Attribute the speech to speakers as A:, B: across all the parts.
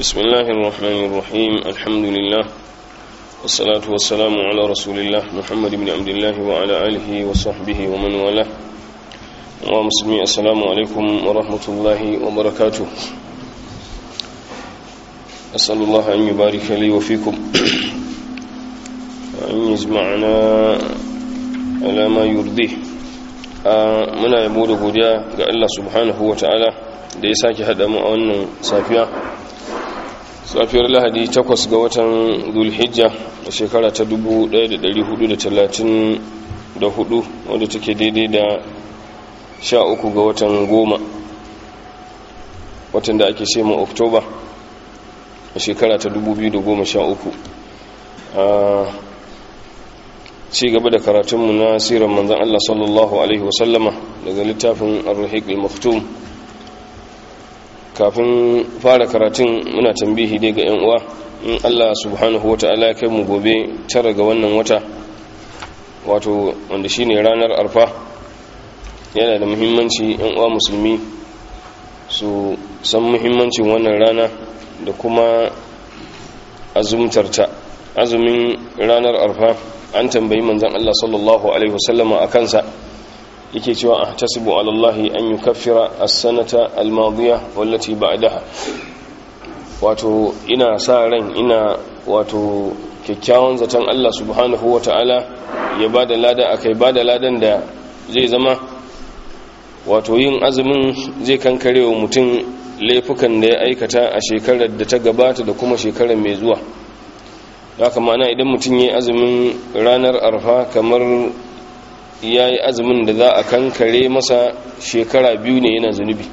A: بسم الله الرحمن الرحيم الحمد لله والصلاة والسلام على رسول الله محمد بن عبد الله وعلى آله وصحبه ومن والاه ومسلمي السلام عليكم ورحمة الله وبركاته أسأل الله أن يبارك لي وفيكم وأن يجمعنا على ما يرضيه muna yabo da godiya ga Allah subhanahu wa ta'ala da ya sake haɗa mu a wannan safiya safiyar lahadi takwas ga watan zulhijja a shekara ta 1434 wadda take daidai da sha uku ga watan goma watan da ake shema oktoba a shekara ta 2013 a ci gaba da karatunmu na sirar manzan Allah sallallahu Alaihi wasallama daga littafin ar-rahiq al-maktum kafin fara karatun muna tambihi dai ga 'yan uwa in Allah subhanahu wa ta'ala ya kai mu gobe tara ga wannan wata wato wanda shine ranar arfa yana da muhimmanci 'yan uwa musulmi su san muhimmancin wannan rana da kuma azumtarta azumin ranar arfa an tambayi manzan Allah sallallahu Alaihi wasallama a kansa yake cewa a tasibu alallahi an yi kafira a sanata almadiyya wallaci ba daha wato ina sa ran ina wato kyakkyawan zaton Allah subhanahu wa ta'ala ya ba da lada a kai ba da ladan da zai zama wato yin azumin zai kankare wa mutum laifukan da ya aikata a shekarar da ta gabata da kuma shekarar mai zuwa haka mana idan mutum ya yi azumin ranar arfa kamar ya yi azumin da za a kankare masa shekara biyu ne yana zunubi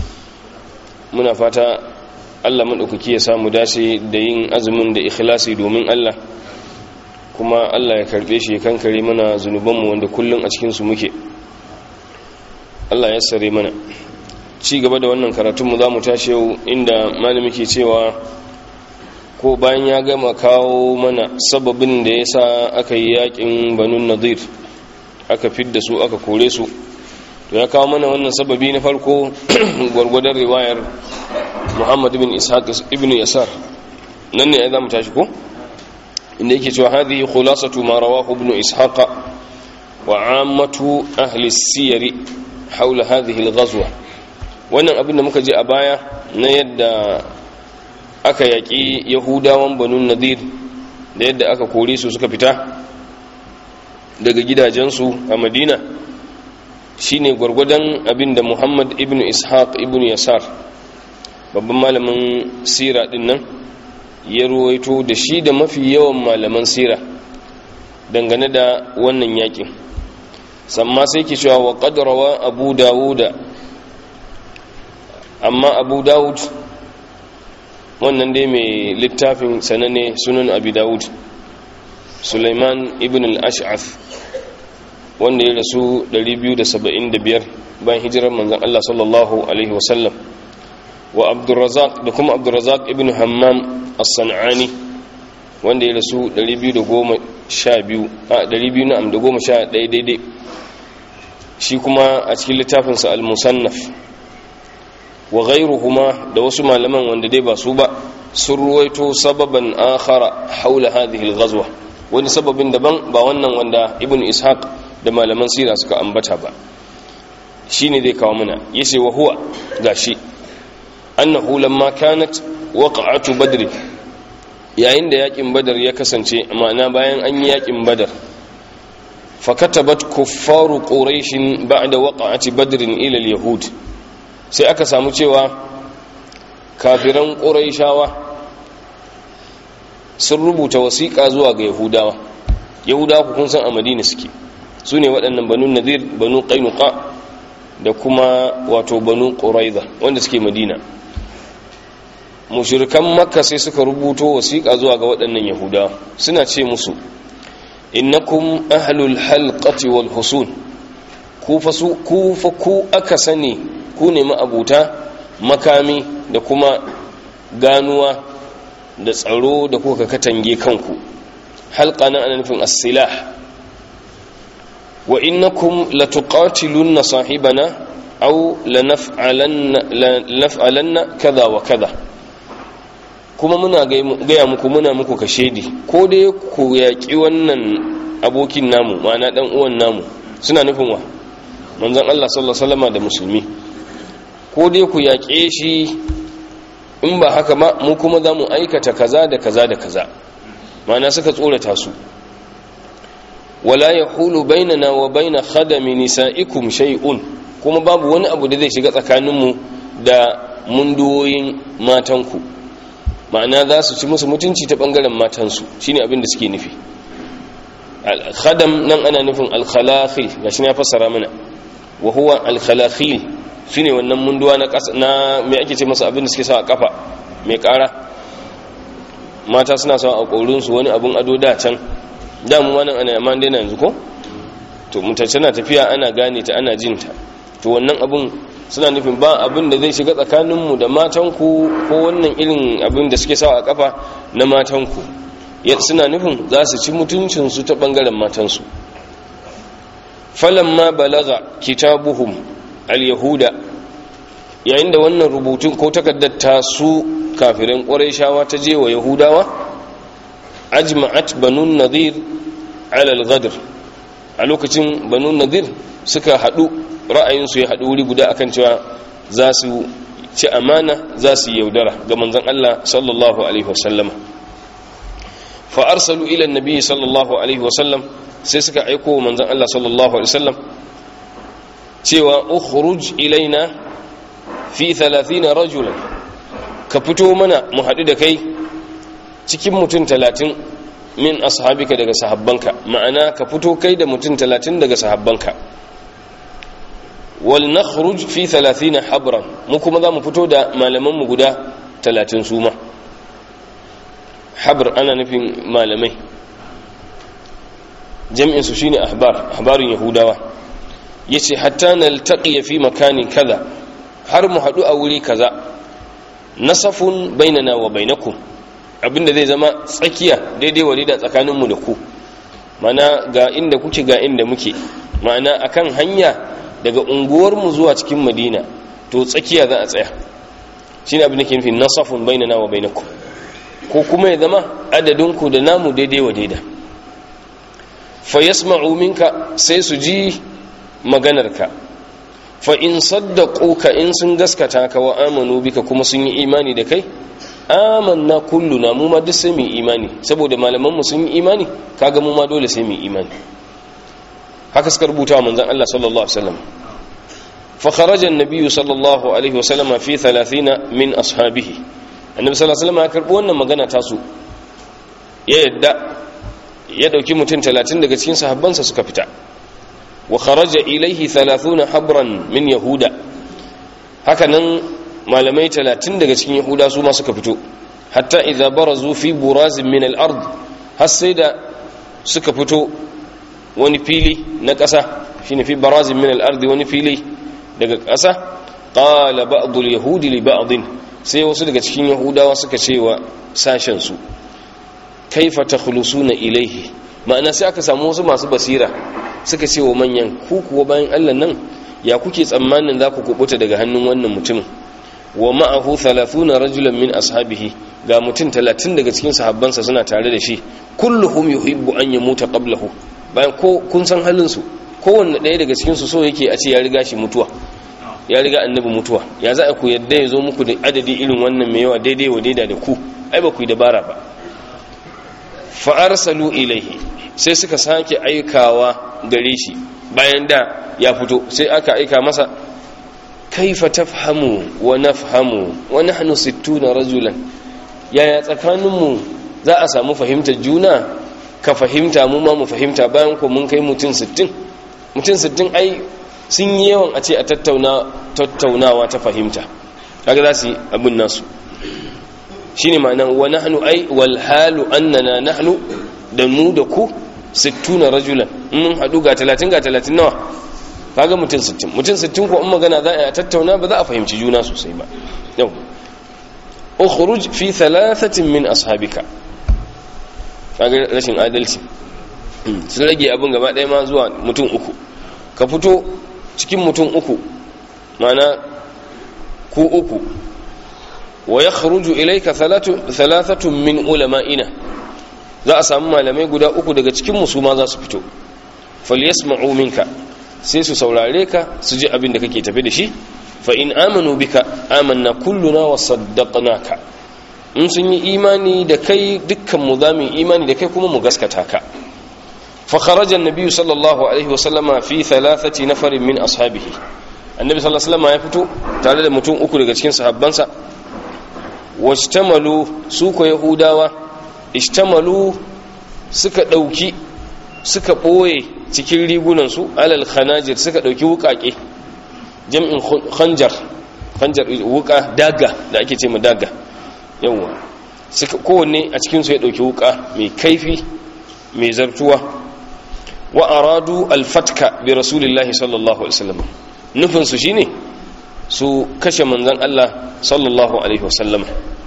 A: muna fata allah maɗaukaki ya samu dace da yin azumin da ikhlasi domin allah kuma allah ya karɓe shi ya kankare mana zunubanmu wanda kullum a cikinsu muke allah ya sare mana ci gaba da wannan karatunmu za mu tashi yau inda malami ke cewa ko bayan ya gama kawo mana sababin da ya sa aka yi yakin banun nadir aka fidda su aka kore su to ya kawo mana wannan sababi na farko gwargwadon riwayar muhammad bin ishaq ibn yasar nan ne ya zama tashi ko inda yake cewa hadhihi khulasatu ma rawahu ibn ishaq wa ammatu ahli siyari haula hadhihi al-ghazwa wannan abin da muka je a baya na yadda aka yaƙi yahudawan banun nadir da yadda aka kore su suka fita daga gidajensu a madina shine gwargwadon abin da muhammad ibn ishaq ibn yasar babban malamin sira din nan ya ruwaito da shi da mafi yawan malaman sira dangane da wannan yakin samma sai ke cewa wa qadrawa abu dawuda amma abu dawud wannan dai mai littafin sanane sunan abu dawud suleiman ibn al-ash'af wanda ya rasu 275 bayan hijirar manzan Allah sallallahu alaihi wasallam wa abdurrazak da kuma abdurrazak ibn hammam as-san'ani wanda ya rasu 212 a 211 daidai shi kuma a cikin littafinsa al-musannaf wa ghairuhuma da wasu malaman wanda dai ba su ba sun ruwaito sababan akhara haula hadhihi al-ghazwa wani sababin daban ba wannan wanda ibn ishaq da malaman sira suka ambata ba shine zai kawo mana yace wa huwa gashi annahu lamma kanat waqa'atu badr yayin da yakin badar ya kasance ma'ana bayan an yi yakin badar fakatabat kuffaru quraish ba'da waqa'ati badr ila al-yahud sai aka samu cewa kafiran ƙuraishawa sun rubuta wasiƙa zuwa ga yahudawa yahudawa kun san a madina suke su ne waɗannan banu nadir banu ƙainuka da kuma wato banu ƙuraiza wanda suke madina mushirikan makka sai suka rubuto wasiƙa zuwa ga waɗannan yahudawa suna ce musu innakum ahlul halqati wal husun ku fa ku aka sani ku ne ma'abuta makami da kuma ganuwa da tsaro da kuka katange kanku halka nan ana nufin as-silah wa innakum latuqatilunna sahibana aw lanaf'alanna lanaf'alanna kaza wa kaza kuma muna gaya muku muna muku kashedi ko dai ku yaƙi wannan abokin namu ma'ana ɗan uwan namu suna nufin wa manzon Allah sallallahu alaihi wasallam da musulmi ko dai ku yaƙe shi in ba haka ba mu kuma za mu aikata kaza da kaza da kaza ma'ana suka tsorata su wala yahulu bainana wa baina khadami nisaikum shay'un kuma babu wani abu da zai shiga tsakaninmu da munduwoyin matanku ma'ana za su ci musu mutunci ta bangaren matansu shine abin da suke nufi al-khadam nan ana nufin al-khalakhil gashi ne ya fassara mana wa huwa al-khalakhil shine wannan munduwa na kasa na me ake ce masa abin da suke sa a kafa mai kara mata suna sa a korin su wani abun ado da can da mu wannan ana amma dai yanzu ko to mutace na tafiya ana gane ta ana jin ta to wannan abun suna nufin ba abin da zai shiga tsakaninmu da matanku ko wannan irin abin da suke sawa a kafa na matanku suna nufin za su ci mutuncinsu ta ɓangaren matansu ma balaga kitabuhum al-yahuda yayin da wannan rubutun ko takardar ta su kafirin ƙwarai shawa ta je wa yahudawa ajma'at banun nadir alal gadr a lokacin banun nadir suka haɗu ra'ayinsu ya haɗu wuri guda akan cewa za su ci amana za su yaudara ga manzon Allah sallallahu alaihi wasallama fa arsalu ila annabi sallallahu alaihi wasallam sai suka aiko manzon Allah sallallahu alaihi wasallam cewa ukhruj ilaina fi 30 rajulan ka fito mana mu haɗu da kai cikin mutum 30 min ashabika daga sahabbanka ma'ana ka fito kai da mutum 30 daga sahabbanka wal nakhruj fi 30 habran mu kuma za mu fito da malaman mu guda 30 suma habr ana nufin malamai jami'in su shine ahbar ahbarin yahudawa yace hatta naltaqi fi makani kaza har mu hadu a wuri kaza nasafun bainana wa bainakum abinda zai zama tsakiya daidai wa da tsakaninmu da ku mana ga inda kuke ga inda muke ma'ana akan hanya daga unguwarmu zuwa cikin madina to tsakiya za a tsaya shine abin da ke nufin nasafun bainana wa bainakum ko kuma ya zama adadinku da namu daidai wa daida fa yasma'u minka sai su ji maganarka fa in saddaquka in sun gaskata ka wa amanu bika kuma sun yi imani da kai amanna kulluna mu ma duk sai mu imani saboda malaman mu sun yi imani kaga mu ma dole sai mu imani haka suka rubuta wa manzon Allah sallallahu alaihi wasallam fa kharaja an-nabiy sallallahu alaihi wasallam fi 30 min ashabihi annabi sallallahu alaihi wasallam ya karbi wannan magana ta su ya yadda ya dauki mutum 30 daga cikin sahabbansa suka fita wa kharaja ilaihi 30 habran min yahuda haka nan malamai 30 daga cikin yahuda su ma suka fito hatta idza barazu fi burazin min al-ard har sai da suka fito wani fili na ƙasa shine fi barazin min al-ard wani fili daga ƙasa qala ba'd al-yahudi li ba'd sai wasu daga cikin yahudawa suka ce wa sashen su kaifa takhlusuna ilaihi ma'ana sai aka samu wasu masu basira suka ce wa manyan ku kuwa bayan Allah nan ya kuke tsammanin za ku kubuta daga hannun wannan mutumin wa ma'ahu 30 rajulan min ashabihi ga mutum 30 daga cikin sahabbansa suna tare da shi kulluhum yuhibbu an yamuta qablahu bayan ko kun san halin su kowanne ɗaya daga cikin su so yake a ce ya riga shi mutuwa ya riga annabi mutuwa ya za a ku yadda ya zo muku da adadi irin wannan mai yawa daidai wa daida da ku ai ba ku yi dabara ba fa arsalu ilaihi sai suka sake aikawa gare shi bayan da ya fito sai aka aika masa kaifa tafhamu wa nafhamu wa nahnu 60 rajulan yaya tsakaninmu za a samu fahimtar juna ka fahimta mu ma mu fahimta bayan ko mun kai mutum 60 mutum 60 ai sun yi yawan a ce a tattauna tattaunawa ta fahimta kaga za su yi abin nasu shine ma'anan wa nahnu ai wal halu annana nahnu da mu da ku 60 rajulan mun hadu ga 30 ga 30 nawa kaga mutum 60 mutum 60 ko in magana za a tattauna ba za a fahimci juna sosai ba yau ukhruj fi thalathatin min ashabika kaga rashin adalci sun rage abin gaba ɗaya ma zuwa mutum uku ka fito cikin mutum uku mana ku uku wa yakhruju ilayka thalathatun min ulama'ina za a samu malamai guda uku daga cikin musu ma za su fito falyasma'u minka sai su saurare ka su ji abin da kake tafi da shi fa in amanu bika amanna kulluna wa saddaqnaka in sun yi imani da kai dukkan mu za mu yi imani da kai kuma mu gaskata ka fa kharaja an-nabi sallallahu alaihi wa sallama fi thalathati nafarin min ashabihi annabi sallallahu alaihi wasallam ya fito tare da mutum uku daga cikin sahabbansa wajtamalu su ko yahudawa ishtamalu suka dauki suka boye cikin rigunan su alal khanajir suka dauki wukake jam'in khanjar khanjar wuka daga da ake ce mu daga yawa suka kowanne a cikin su ya dauki wuka mai kaifi mai zartuwa wa aradu al-fatka bi rasulillahi sallallahu alaihi wasallam nufin su shine su kashe manzon Allah sallallahu alaihi wasallam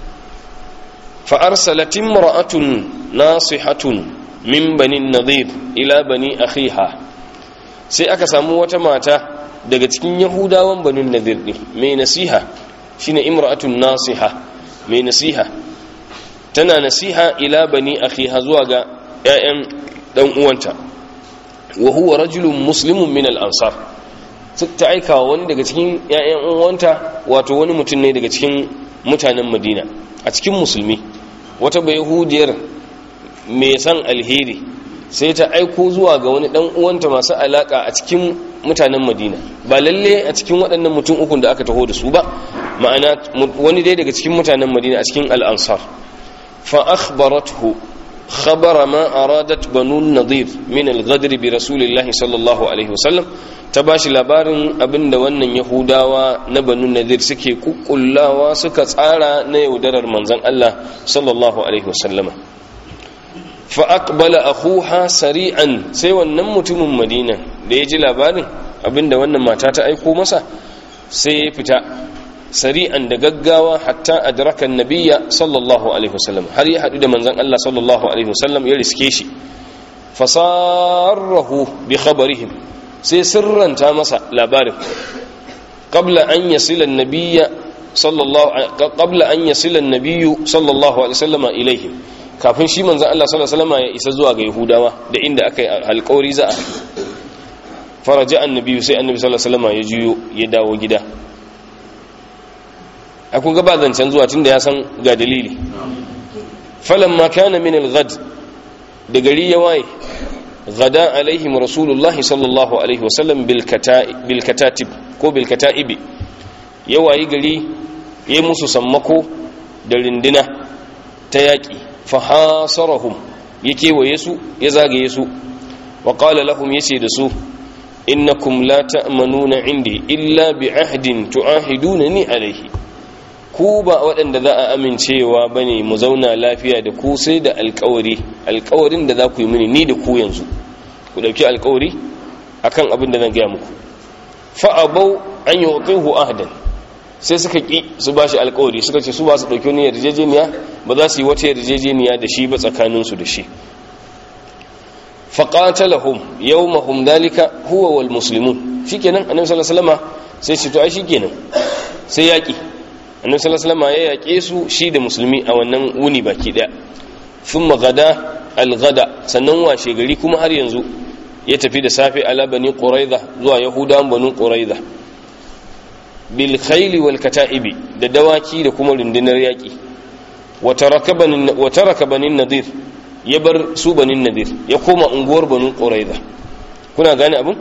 A: fa arsalat imra'atun nasihatun min bani nadir ila bani akhiha sai aka samu wata mata daga cikin yahudawan bani nadir din mai nasiha shine imra'atun nasiha mai nasiha tana nasiha ila bani akhiha zuwa ga ƴaƴan dan uwanta wa huwa rajulun muslimun min al-ansar ta aika wani daga cikin ƴaƴan uwanta wato wani mutum ne daga cikin mutanen Madina a cikin musulmi wata bai yahudiyar mai san alheri sai ta aiko zuwa ga wani dan uwanta masu alaka a cikin mutanen Madina ba lalle a cikin waɗannan mutum ukun da aka taho da su ba ma'ana wani dai daga cikin mutanen Madina a cikin al-ansar fa akhbarathu خبر ما أرادت بنو النضير من الغدر برسول الله صلى الله عليه وسلم تباشي labarin abinda wannan yahudawa na banu nadir suke kukkullawa suka tsara na yaudarar manzon Allah sallallahu alaihi wasallam fa aqbala akhuha sari'an sai wannan mutumin Madina da ya ji labarin abinda wannan mata ta aiko masa sai ya fita sari'an da gaggawa hatta adraka nabiyya sallallahu alaihi wasallam har ya hadu da manzon Allah sallallahu alaihi wasallam ya riske shi fasarrahu bi khabarihim sai sirranta masa labarin qabla an yasila an-nabiyya sallallahu qabla an yasila an-nabiyyu sallallahu alaihi wasallam ilaihim kafin shi manzon Allah sallallahu alaihi wasallam ya isa zuwa ga yahudawa da inda aka yi alƙawari za a faraja annabi sai annabi sallallahu alaihi wasallam ya juyo ya dawo gida a kun ga ba zancen zuwa tunda ya san ga dalili falan ma kana min al-ghad da gari ya waye gada alaihim rasulullah sallallahu alaihi wasallam bil katatib ko bil kataibi ya wayi gari ya musu sammako da rindina ta yaki fa hasarahum ya kewaye su ya zagaye su wa qala lahum yace da su innakum la ta'manuna indi illa bi ahdin tu'ahidunani alaihi ku ba waɗanda za a amincewa ba ne mu zauna lafiya da ku sai da alkawari alkawarin da za ku yi mini ni da ku yanzu ku ɗauki alkawari a kan abin da zan gaya muku fa'abau an yi waƙihu ahadan sai suka ƙi su ba shi alkawari suka ce su ba su ɗauki wani yarjejeniya ba za su yi wata yarjejeniya da shi ba tsakaninsu da shi faƙatalahum yau mahum dalika huwa wal muslimun shi kenan annabi sallallahu alaihi wasallama sai ce to ai shi kenan sai yaƙi annabi sallallahu alaihi wasallam ya yake su shi da musulmi a wannan wuni baki daya thumma gada al-gada sannan washe gari kuma har yanzu ya tafi da safe ala bani quraiza zuwa yahudan banu quraiza bil khayli wal kata'ibi da dawaki da kuma rundunar yaki wa taraka bani wa taraka bani nadir ya bar su bani nadir ya koma unguwar banu quraiza kuna gane abun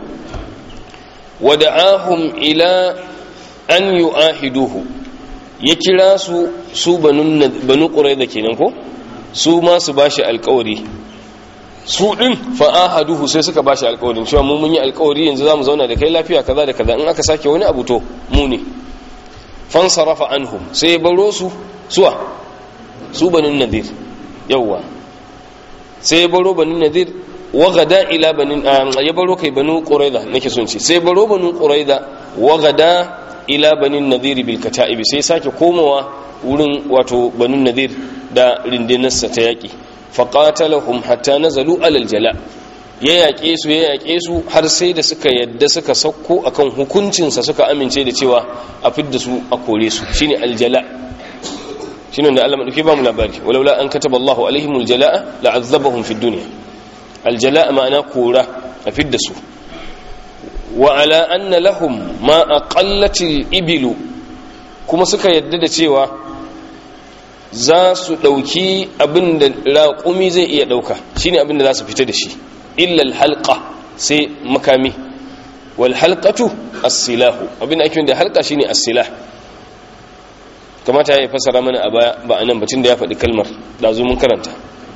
A: wa da'ahum ila an yu'ahiduhu ya kira su su banu ƙurai da kenan ko su ma su ba shi alkawari su ɗin fa'ahaduhu sai suka ba shi alkawarin cewa mu mun yi alkawari yanzu za mu zauna da kai lafiya kaza da kaza in aka sake wani abu to mu ne fansarafa anhum sai ya baro su suwa su banin nadir yawwa sai ya baro banin nadir wa gada ila banin ya baro kai banu quraiza nake son ce sai baro banu quraiza wa gada ila banin nadir bil kata'ibi sai sake komawa wurin wato banin nadir da rindinarsa ta yaki faqatalahum hatta nazalu alal jala ya yaƙe su ya yaƙe su har sai da suka yadda suka sauko akan hukuncinsa suka amince da cewa a fidda su a kore su shine aljala shine da Allah madauki ba mu labari walaula an kataba Allahu alaihimul jalaa la'azzabahum fid dunya aljalaa ma'ana kura a fidda su wa ala anna lahum ma aqallatil ibilu kuma suka yadda da cewa za su ɗauki abin da raƙumi zai iya ɗauka shine abin da za su fita da shi illal halqa sai makami wal halqatu as-silahu abin da ake da halqa shine as-silah kamata ya fasara mana a baya ba anan batun da ya faɗi kalmar da zo mun karanta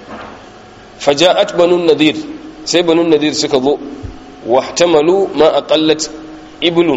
A: faja'at banun nadir sai banun nadir suka zo wahtamalu ma aqallat iblun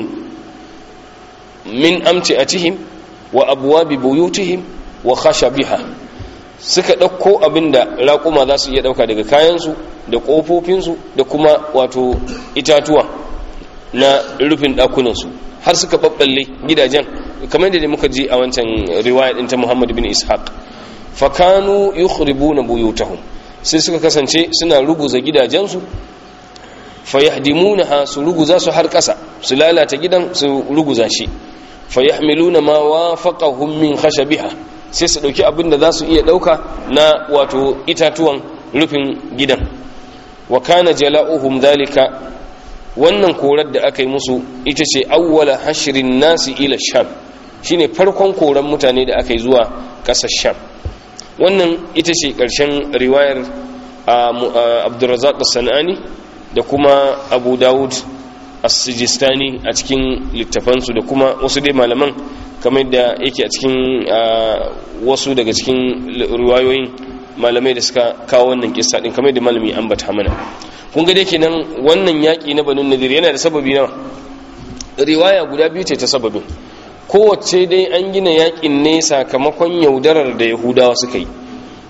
A: min amti'atihim wa abwabi buyutihim wa khashabiha suka ɗauko abinda raƙuma za su iya ɗauka daga kayansu da ƙofofinsu da kuma wato itatuwa na rufin ɗakunansu har suka ɓaɓɓalle gidajen kamar da muka ji a wancan riwaya ɗin ta muhammad bin ishaq fakanu yukhribuna buyutahum sai suka kasance suna ruguza gidajensu fayahdimunaha su ruguza su har ƙasa su lalata gidan su ruguza shi fayahmiluna ma wafaqahum min khashabiha sai su dauki abin da za su iya dauka na wato itatuwan rufin gidan wa kana jala'uhum dhalika wannan korar da aka yi musu ita ce awwala hashrin nasi ila sham shine farkon koran mutane da aka yi zuwa ƙasar sham wannan ita ce ƙarshen riwayar abdurrazzaq as-sanani da kuma abu dawud as-sijistani a cikin littafansu da kuma wasu dai malaman kamar da yake a cikin wasu daga cikin riwayoyin malamai da suka kawo wannan kissa din kamar da malami ambata mana kun ga dai kenan wannan yaki na banu nadir yana da sababi nawa riwaya guda biyu ce ta sababin kowace dai an gina yakin ne sakamakon yaudarar da yahudawa suka yi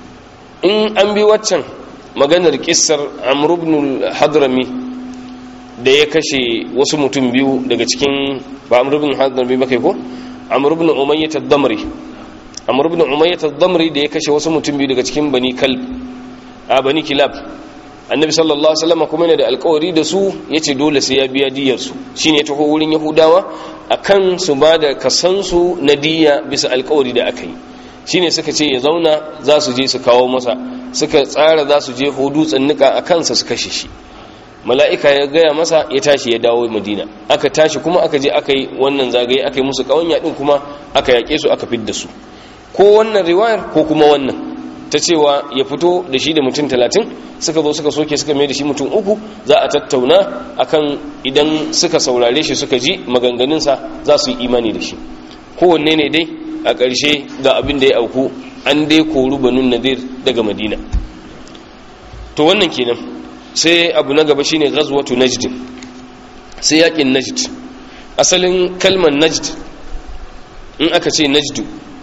A: in an bi waccan maganar kissar amr ibn hadrami da ya kashe wasu mutum biyu daga cikin ba amr ibn hadrami ba kai ko amr ibn umayyah ad-damri amr ibn umayyah ad-damri da ya kashe wasu mutum biyu daga cikin bani kalb a bani kilab annabi sallallahu alaihi wasallam kuma yana da alƙawari da su yace dole sai ya biya diyar su shine ya taho wurin yahudawa akan su ba da kasansu na diya bisa alƙawari da aka yi shine suka ce ya zauna za su je su kawo masa suka tsara za su je hudu tsannika a kansa su kashe shi mala'ika ya gaya masa ya tashi ya dawo madina aka tashi kuma aka je aka yi wannan zagaye aka yi musu ƙawanya ɗin kuma aka yaƙe su aka fidda su ko wannan riwayar ko kuma wannan ta cewa ya fito da shi da mutum talatin suka zo suka soke suka mai da shi mutum uku za a tattauna akan idan suka saurare shi suka ji maganganunsa za su yi imani da shi kowanne ne dai a ƙarshe ga abin da ya auku an dai koru banun nadir daga madina to wannan kenan sai abu na gaba shine ghazwatu najd sai yakin najd asalin kalmar najd in aka ce najdu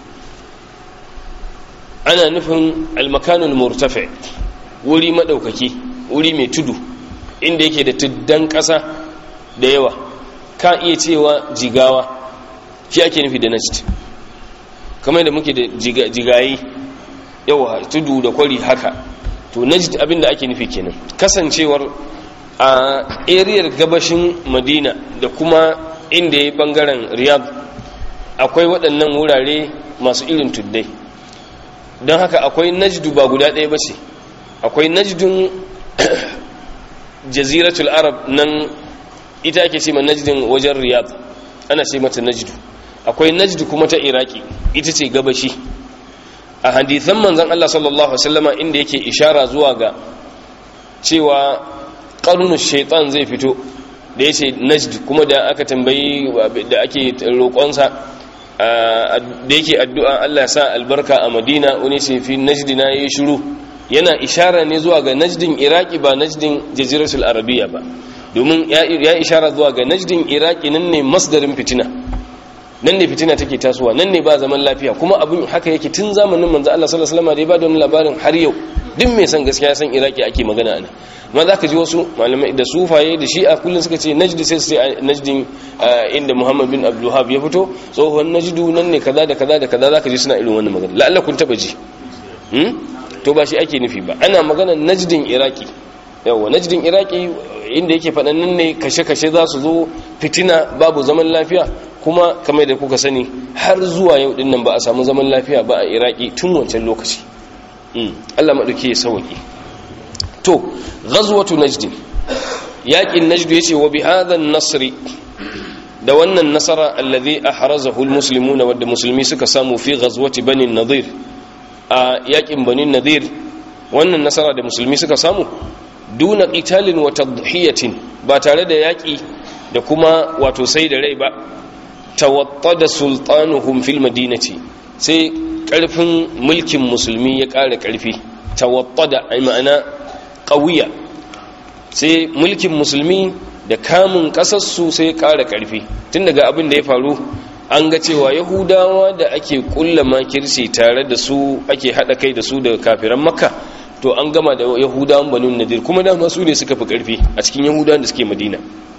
A: ana nufin almakanul murtafi wuri madaukaki wuri mai tudu inda yake da tuddan ƙasa da yawa ka iya cewa jigawa shi ake nufi da najd kamar da muke da jigayi yawa tudu da kwari haka to najd abin da ake nufi kenan kasancewar a ariyar gabashin madina da kuma inda ya bangaren riyadh akwai waɗannan wurare masu irin tuddai don haka akwai najdu ba guda ɗaya ba ce akwai najdun jaziratul arab nan ita ake ce ma najdin wajen riyadh ana ce mata najdu akwai najdu kuma ta iraki ita ce gabashi a hadithan manzan Allah sallallahu Alaihi wasallama inda yake ishara zuwa ga cewa ƙarnus shaitan zai fito da ya ce najd kuma da aka tambayi da ake roƙonsa da yake addu'a Allah sa albarka a madina wani ce fi najdina ya yi shuru yana ishara ne zuwa ga najdin iraki ba najdin jaziratul arabiya ba domin ya ishara zuwa ga najdin iraki nan ne masdarin fitina nan ne fitina take tasowa nan ne ba zaman lafiya kuma abin haka yake tun zamanin manzo Allah sallallahu alaihi wasallam da ya ba da wani labarin har yau duk mai san gaskiya san iraki ake magana ana amma zaka ji wasu malamai da sufaye da shi'a kullun suka ce najd sai su ce najdin inda Muhammad bin Abdul Wahhab ya fito tsohon najdu nan ne kaza da kaza da kaza zaka ji suna irin wannan magana la'alla kun taba ji hmm? to ba shi ake nufi ba ana magana najdin iraki yawa najdin iraki inda yake faɗan nan ne kashe-kashe za su zo fitina babu zaman lafiya kuma kamar da kuka sani har zuwa yau din nan ba a samu zaman lafiya ba a iraki tun wancan lokaci Allah maɗauki ya sauki to ghazwatu najd yaƙin najd yace wa bi hadha nasri da wannan nasara alladhi ahrazahu almuslimuna wadda musulmi suka samu fi ghazwati bani nadir a yaƙin bani nadir wannan nasara da musulmi suka samu duna qitalin wa tadhiyatin ba tare da yaƙi da kuma wato sai da rai ba tawattada sultanuhum fil madinati sai karfin mulkin musulmi ya ƙara ƙarfi tawattada ai ma'ana qawiya sai mulkin musulmi da kamun ƙasarsu sai ya ƙara ƙarfi tun daga abin da ya faru an ga cewa yahudawa da ake kulla makirci tare da su ake haɗa kai da su daga kafiran makka to an gama da yahudawan banu nadir kuma dama su ne suka fi ƙarfi a cikin yahudawan da suke madina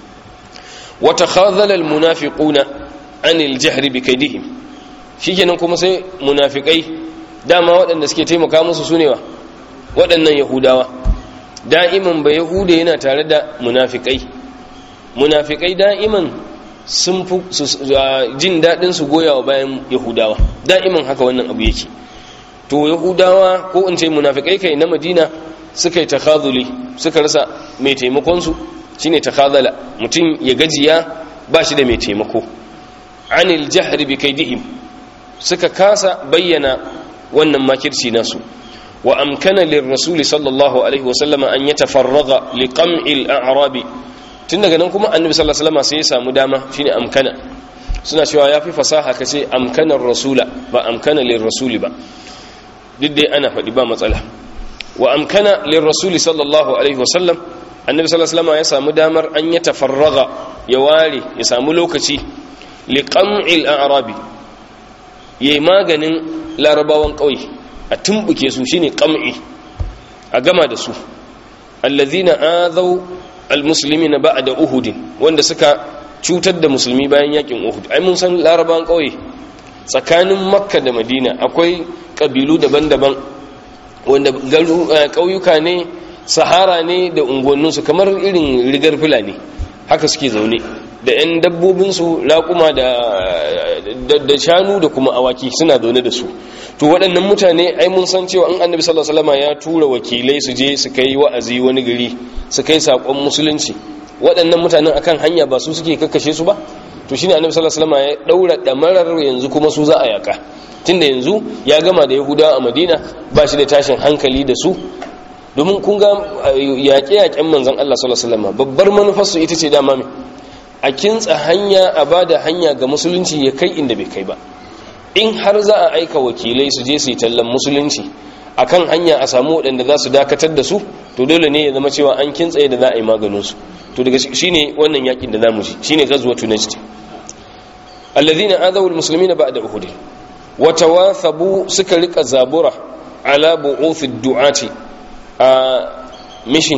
A: wata khazalal munafiquna anil jahri bi kaidihim shikenan kuma sai munafikai dama waɗanda suke taimaka musu sune wa waɗannan yahudawa da'iman ba yahuda yana tare da munafikai munafikai da'iman sun fi jin daɗin su goyawa bayan yahudawa da'iman haka wannan abu yake to yahudawa ko in ce munafikai kai na madina suka yi takhazuli suka rasa mai taimakon su shine takhazala mutum ya gajiya ba shi da mai taimako anil jahri bi kaidihim suka kasa bayyana wannan makirci nasu wa amkana lirrasul sallallahu alaihi wasallam an yatafarraga liqam'il a'rabi tun daga nan kuma annabi sallallahu alaihi wasallam sai ya samu dama shine amkana suna cewa yafi fasaha kace amkanar rasula ba amkana lirrasul ba duk dai ana faɗi ba matsala wa amkana lirrasul sallallahu alaihi wasallam annabi sallallahu alaihi wasallam ya samu damar an yatafarraga ya ware ya samu lokaci liƙam'il arabi ya yi maganin larabawan ƙauye a tumbuke su shine ƙam'i a gama da su allazina azau almusulmi na ba'a da uhudin wanda suka cutar da musulmi bayan yakin uhud ai mun san larabawan ƙauye tsakanin makka da madina akwai ƙabilu daban-daban wanda ƙauyuka ne sahara ne da unguwanninsu kamar irin rigar fulani haka suke zaune da 'yan dabbobinsu raƙuma da shanu da kuma awaki suna zaune da su to waɗannan mutane ai mun san cewa an annabi sallallahu alaihi wasallam ya tura wakilai su je su kai wa'azi wani gari su kai sakon musulunci waɗannan mutanen akan hanya ba su suke kakkashe su ba to shine annabi sallallahu alaihi wasallam ya daura damarar yanzu kuma su za a yaka tunda yanzu ya gama da yahudawa a madina ba shi da tashin hankali da su domin kun ga yaƙe-yaƙen manzon Allah sallallahu alaihi wasallam babbar manufarsu ita ce dama mai a kintsa hanya a ba da hanya ga musulunci ya kai inda bai kai ba in har za a aika wakilai su je su yi tallan musulunci a kan hanya a samu waɗanda za su dakatar da su to dole ne ya zama cewa an kintsa da za a yi maganinsu to daga shi ne wannan yakin da za mu ji shi ne gazuwa tunaji alladhina adawu almuslimina ba'da uhud wa tawathabu suka rika zabura ala bu'uth ad-du'ati a mission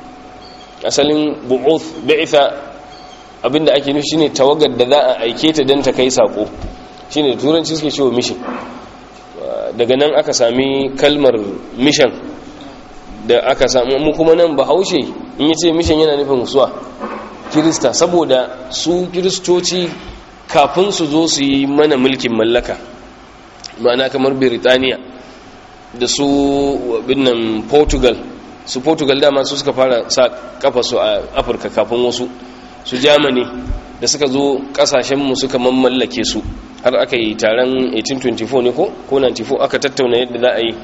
A: asalin bu'uth bi'tha abinda ake nufi shine tawagar da za a aike ta don ta kai sako shine da turanci suke cewa mission daga nan aka sami kalmar mission da aka sami mu kuma nan bahaushe in yace mission yana nufin suwa kirista saboda su kiristoci kafin su zo su yi mana mulkin mallaka ma'ana kamar Birtaniya da su binnan Portugal su Portugal dama su suka fara sa kafa su a Afirka kafin wasu su Germany da suka zo kasashenmu suka mamallake su har aka yi taron 1824 ne ko ko 94 aka tattauna yadda za a yi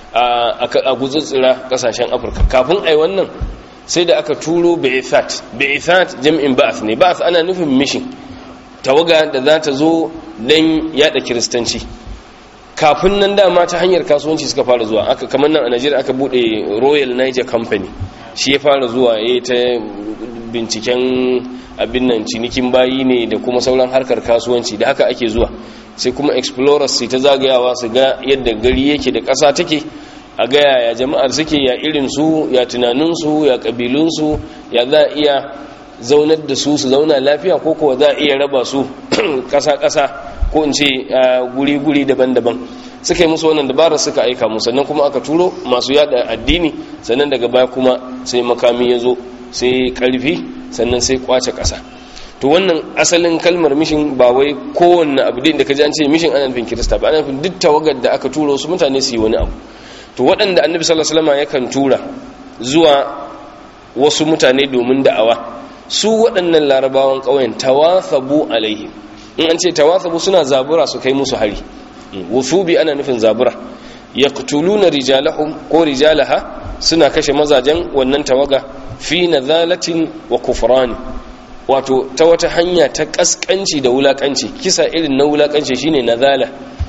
A: a gutsutsura kasashen Afirka kafin ai wannan sai da aka turo Ba'ithat Ba'ithat jam'in Ba'ath ne Ba'ath ana nufin mission tawaga da za ta zo don yada kiristanci kafin nan dama ta hanyar kasuwanci suka fara zuwa aka kamar nan a Najeriya aka bude Royal Niger Company shi ya fara zuwa ya ta binciken abin nan cinikin bayi ne da kuma sauran harkar kasuwanci da haka ake zuwa sai kuma explorers sai ta zagayawa su ga yadda gari yake da ƙasa take a ga yaya jama'ar suke ya irin su ya tunaninsu ya ƙabilunsu ya za a iya zaunar da su su zauna lafiya ko kuwa za a iya raba su ƙasa-ƙasa ko in ce guri-guri daban-daban suka yi musu wannan dabarar suka aika mu sannan kuma aka turo masu yada addini sannan daga baya kuma sai makami ya zo sai karfi sannan sai kwace ƙasa to wannan asalin kalmar mishin ba wai kowanne abu da ka ji an ce mishin ana nufin kirista ba ana nufin duk tawagar da aka tura wasu mutane su yi wani abu to waɗanda annabi sallallahu alaihi wasallam yakan tura zuwa wasu mutane domin da'awa su waɗannan larabawan ƙauyen tawathabu alaihi in an ce tawathabu suna zabura su kai musu hari wufubi ana nufin zabura yaqtuluna rijalahum ko rijalaha suna kashe mazajen wannan tawaga fi nadhalatin wa kufrani wato ta wata hanya ta kaskanci da wulakanci kisa irin na wulakanci shine nadhala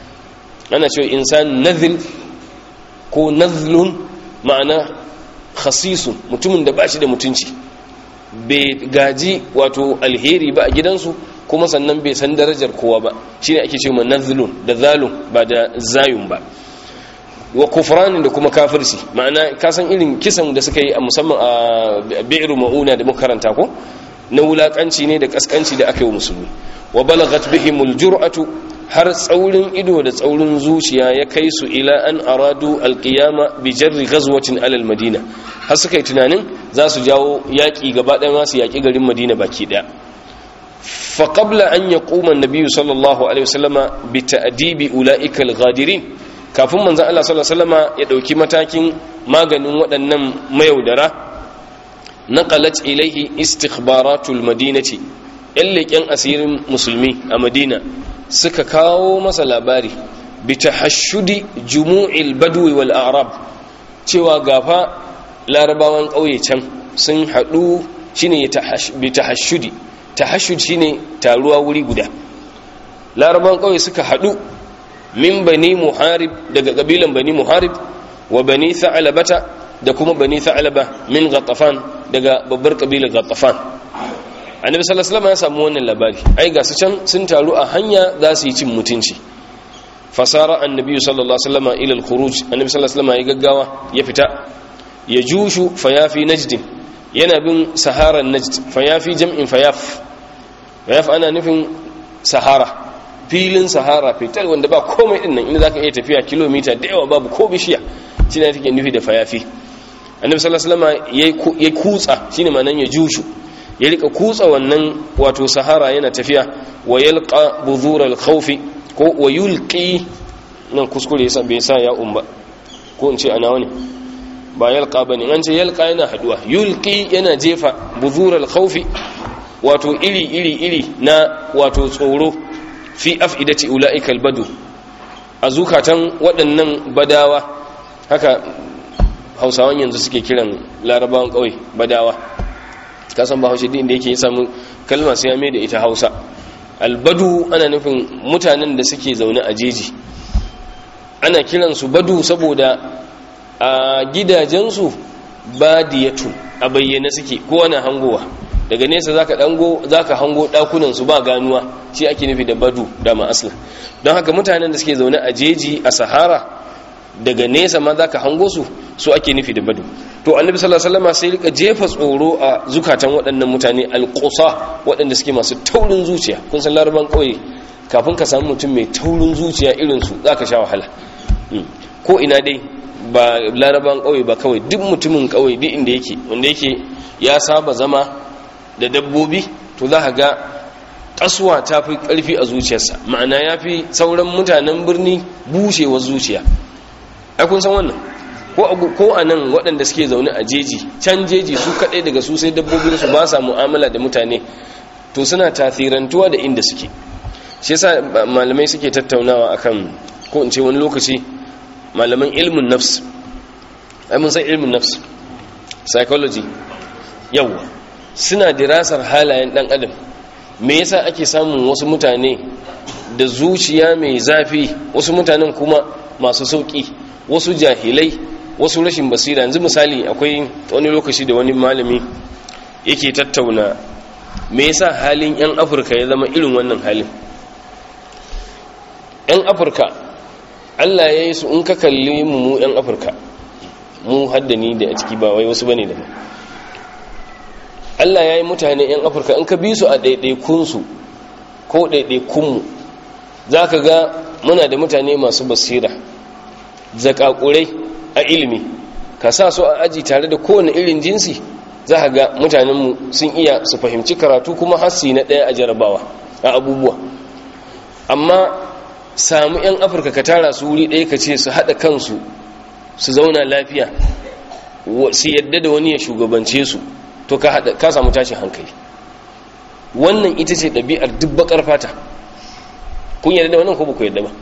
A: ana cewa insan nadhil ko nadhlun ma'ana khasisun mutumin da bashi da mutunci bai gaji wato alheri ba a gidansu kuma sannan bai san darajar kowa ba shine ake cewa nadhlun da zalun ba da zayun ba wa kufranin da kuma kafirci ma'ana kasan irin kisan da suka yi a musamman a bi'ru ma'una da muka karanta ko na wulakanci ne da kaskanci da aka yi wa musulmi wa balagat bihimul jur'atu har tsaurin ido da tsaurin zuciya ya kai su ila an aradu alqiyama bi jarri ghazwatin alal madina har suka yi tunanin za su jawo yaki gaba ɗaya ma su yaki garin madina baki ɗaya fa qabla an yaquma an-nabiy sallallahu alaihi wasallama bi ta'dibi ulaika al-ghadirin kafin manzon Allah sallallahu alaihi wasallama ya dauki matakin maganin waɗannan mayaudara نقلت إليه استخبارات المدينة اللي كان أسير مسلمي المدينة سككاو مسا لاباري بتحشد جموع البدو والأعراب cewa gafa larabawan ƙauye can sun haɗu shine bi tahashudi tahashud shine taruwa wuri guda larabawan ƙauye suka haɗu min bani muharib daga ƙabilan bani muharib wa bani tha'labata da kuma bani tha'laba min ghatafan daga babbar kabilar ghatafan annabi sallallahu alaihi wasallam ya samu wannan labari ai ga su can sun taru a hanya za su yi cin mutunci fasara annabi sallallahu alaihi wasallam ila al-khuruj annabi sallallahu alaihi wasallam ya gaggawa ya fita ya jushu fayafi najd yana bin saharan najd fayafi jam'in fayaf fayaf ana nufin sahara filin sahara fitar wanda ba komai din nan inda zaka iya tafiya kilomita da yawa babu ko bishiya shine take nufi da fayafi annabi sallallahu alaihi wasallam ya kutsa shine ma'anan ya jushu ya rika kutsa wannan wato sahara yana tafiya wa yalqa buzur al-khawf ko wa yulqi nan kuskure yasa bai sa ya umba ko in ce ana wani ba yalqa bane an ce yalqa yana haduwa yulqi yana jefa buzur al-khawf wato iri iri iri na wato tsoro fi afidati ulaika al-badu a zukatan waɗannan badawa haka hausawan yanzu suke kiran larabawan ƙauye badawa kasan ba haushe din da yake samu kalma sai ya mai da ita hausa albadu ana nufin mutanen da suke zaune a jeji ana kiransu badu saboda a gidajensu badiyatu a bayyane suke ko ana hangowa daga nesa zaka dango zaka hango dakunan su ba ganuwa shi ake nufi da badu da ma asla don haka mutanen da suke zaune a jeji a sahara daga nesa ma za ka hango su su ake nufi da badu to annabi sallallahu alaihi wasallam sai rika jefa tsoro a zukatan waɗannan mutane alqusa waɗanda suke masu taurin zuciya kun san laraban kauye kafin ka samu mutum mai taurin zuciya irin su zaka sha wahala ko ina dai ba laraban kauye ba kawai duk mutumin kauye duk inda yake wanda yake ya saba zama da dabbobi to za ka ga kasuwa ta fi ƙarfi a zuciyarsa ma'ana ya fi sauran mutanen birni bushewar zuciya ai kun san wannan ko a nan waɗanda suke zaune a jeji can jeji su kaɗai daga su sai dabbobin su ba sa mu'amala da mutane to suna tasirantuwa da inda suke shi yasa malamai suke tattaunawa akan ko in ce wani lokaci malaman ilmin nafs ai mun san ilmin nafs psychology yawa suna dirasar halayen dan adam me yasa ake samun wasu mutane da zuciya mai zafi wasu mutanen kuma masu sauki wasu jahilai wasu rashin basira yanzu misali akwai wani lokaci da wani malami yake tattauna me yasa halin yan afirka ya zama irin wannan halin yan afirka allah ya yi su in ka kalli mu mu yan afirka mu haddani da a ciki ba wai wasu bane da mu allah ya yi mutane yan afirka in ka bi su a ɗaiɗaikunsu ko ɗaiɗaikunmu za ka ga muna da mutane masu basira zakakurai a ilimi ka sa su a aji tare da kowane irin jinsi za ka ga mutanenmu sun iya su fahimci karatu kuma hasi na ɗaya a jarabawa a abubuwa amma samu 'yan afirka ka tara su wuri ɗaya ka ce su haɗa kansu su zauna lafiya su yadda da wani ya shugabance su to ka samu tashin hankali wannan ita ce ɗabi'ar dubbakar fata kun yadda da wannan ko ba ku yadda ba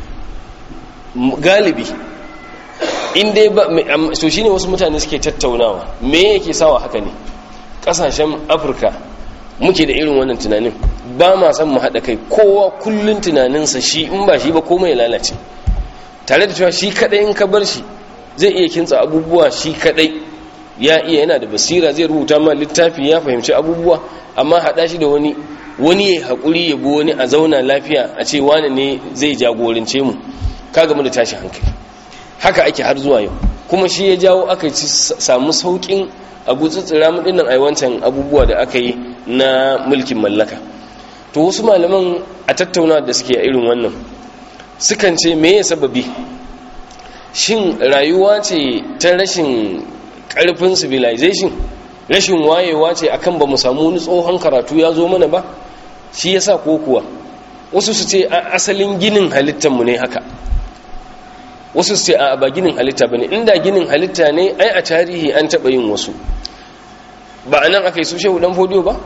A: galibi in dai ba so shine wasu mutane suke tattaunawa me yake sawa haka ne kasashen afirka muke da irin wannan tunanin ba ma san mu haɗa kai kowa kullun tunaninsa shi in ba shi ba komai ya lalace tare da cewa shi kadai in ka bar shi zai iya kintsa abubuwa shi kadai ya iya yana da basira zai rubuta ma littafi ya fahimci abubuwa amma haɗa shi da wani wani ya haƙuri ya bi wani a zauna lafiya a ce wani ne zai jagorance mu ka gamu da tashi hankali haka ake har zuwa yau kuma shi ya jawo aka ci samu saukin abu tsitsira dinnan ai wancan abubuwa da aka yi na mulkin mallaka to wasu malaman a tattauna da suke a irin wannan sukan ce meye sababi shin rayuwa ce ta rashin karfin civilization rashin wayewa ce akan ba mu samu wani tsohon karatu ya zo mana ba shi yasa ko kuwa wasu su ce asalin ginin halittarmu ne haka wasu su ce a ba ginin halitta ba ne inda ginin halitta ne ai a tarihi an taɓa yin wasu ba a nan aka yi su shehu ɗan fodiyo ba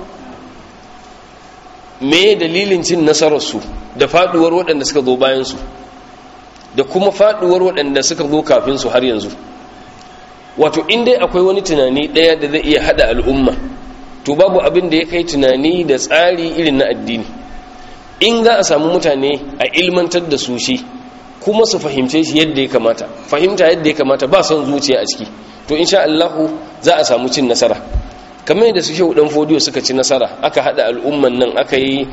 A: me dalilin cin nasararsu da faɗuwar waɗanda suka zo bayansu da kuma faɗuwar waɗanda suka zo kafinsu har yanzu wato inda akwai wani tunani ɗaya da zai iya haɗa al'umma to babu abin da ya kai tunani da tsari irin na addini in za a samu mutane a ilmantar da su shi kuma su fahimce shi yadda ya kamata fahimta yadda ya kamata ba son zuciya a ciki to insha Allahu za a samu cin nasara kamar yadda su shehu dan fodiyo suka ci nasara aka hada al'umman nan aka yi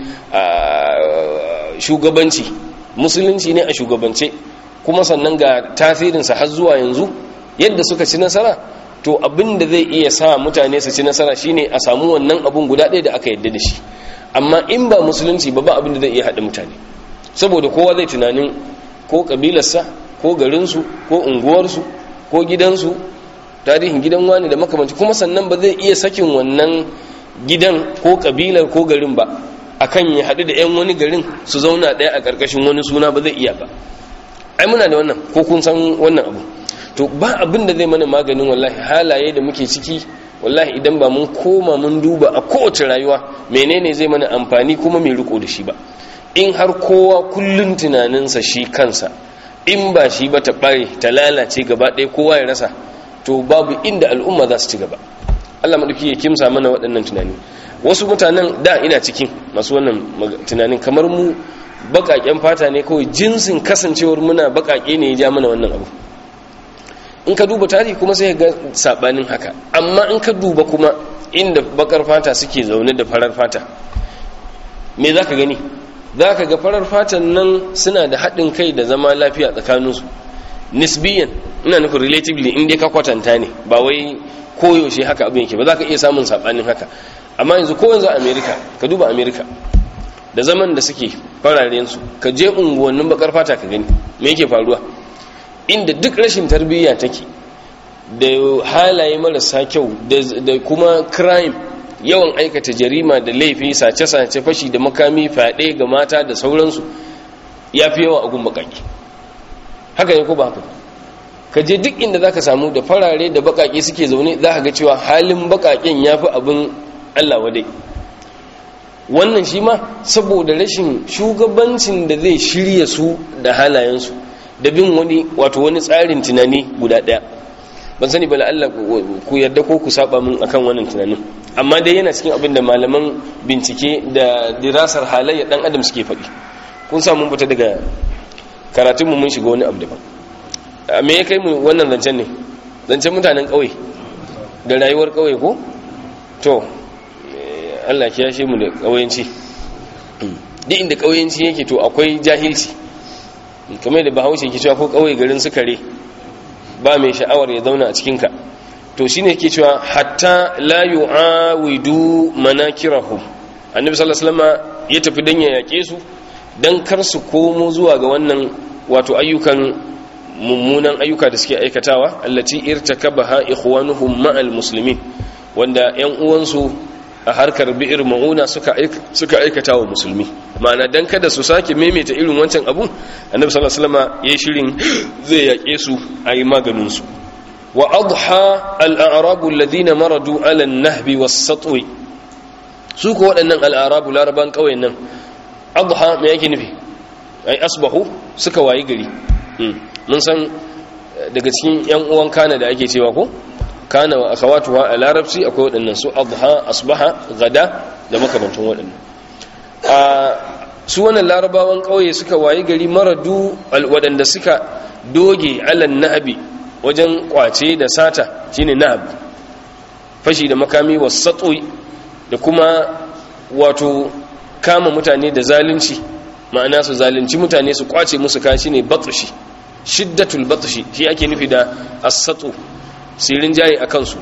A: shugabanci musulunci ne a shugabance kuma sannan ga tasirinsa har zuwa yanzu yadda suka ci nasara to abin da zai iya sa mutane su ci nasara shine a samu wannan abun guda ɗaya da aka yadda da shi amma in ba musulunci ba ba abin da zai iya haɗa mutane saboda kowa zai tunanin ko kabilarsa ko garinsu ko unguwarsu ko gidansu tarihin gidan wani da makamanci kuma sannan ba zai iya sakin wannan gidan ko kabilar ko garin ba akan ya haɗu da 'yan wani garin su zauna ɗaya a ƙarƙashin wani suna ba zai iya ba ai muna da wannan ko kun san wannan abu to ba abin da zai mana maganin wallahi halaye da muke ciki wallahi idan ba mun koma mun duba a kowace rayuwa menene zai mana amfani kuma mai riko da shi ba in har kowa kullun tunaninsa shi kansa in ba shi ba ta bare ta lalace gaba ɗaya kowa ya rasa to babu inda al'umma za su ci gaba Allah maɗauki ya kimsa mana waɗannan tunani wasu mutanen da ina cikin masu wannan tunanin kamar mu baƙaƙen fata ne kawai jinsin kasancewar muna baƙaƙe ne ya ja mana wannan abu in ka duba tarihi kuma sai ga sabanin haka amma in ka duba kuma inda bakar fata suke zaune da farar fata me za ka gani za ka ga farar fatan nan suna da haɗin kai da zama lafiya tsakaninsu nisbiyan ina nufin relatively in dai ka kwatanta ne ba wai koyaushe haka abin yake ba za ka iya samun sabanin haka amma yanzu ko yanzu amerika ka duba amerika da zaman da suke fararensu ka je unguwannin bakar fata ka gani me yake faruwa inda duk rashin tarbiyya take da halaye marasa kyau da kuma crime yawan aikata jarima da laifi sace-sace fashi da makami fyaɗe ga mata da sauransu ya fi yawa a gun baƙaƙe haka ne ko ba haka ka je duk inda za ka samu da farare da baƙaƙe suke zaune za ka ga cewa halin baƙaƙen ya fi abin allah wadai wannan shi ma saboda rashin shugabancin da zai shirya su da halayensu da bin wani wato wani tsarin tunani guda ɗaya ban sani ba Allah ku yarda ko ku saba min akan wannan tunanin amma dai yana cikin abin da malaman bincike da dirasar halayya dan adam suke faɗi kun sa mun fita daga karatun mu mun shiga wani abu daban me ya kai mu wannan zancen ne zancen mutanen ƙauye da rayuwar ƙauye ko to Allah ya yashe mu da ƙauyenci duk inda ƙauyenci yake to akwai jahilci kamar da bahaushe ke cewa ko ƙauye garin sukare ba mai sha'awar ya zauna a cikinka to shine ke cewa hatta la yu'awidu manakirahum annabi sallallahu alaihi wasallam ya tafi dan ya yake su dan kar su komo zuwa ga wannan wato ayyukan mummunan ayyuka da suke aikatawa allati irtakabaha ikhwanuhum ma'al muslimin wanda 'yan uwansu a harkar bi'ir ma'una suka aikata wa musulmi ma'ana dan kada su sake maimaita irin wancan abun annabi sallallahu alaihi wasallam yayi shirin zai yake su ayi maganin su wa adha al-a'rabu alladhina maradu ala an-nahbi was-satwi su ko waɗannan al-a'rabu laraban kauyen nan adha me yake nufi ai asbahu suka wayi gari mun san daga cikin yan uwan kana da ake cewa ko kana wa akhawatuha a larabci akwai waɗannan su adha asbaha gada da makamantan waɗannan a su wannan larabawan ƙauye suka wayi gari maradu waɗanda suka doge alan nahabi wajen kwace da sata shine nahab fashi da makami wasatui da kuma wato kama mutane da zalunci ma'ana su zalunci mutane su kwace musu kashi ne batshi shiddatul batshi shi ake nufi da as-satu sirin jayi a kansu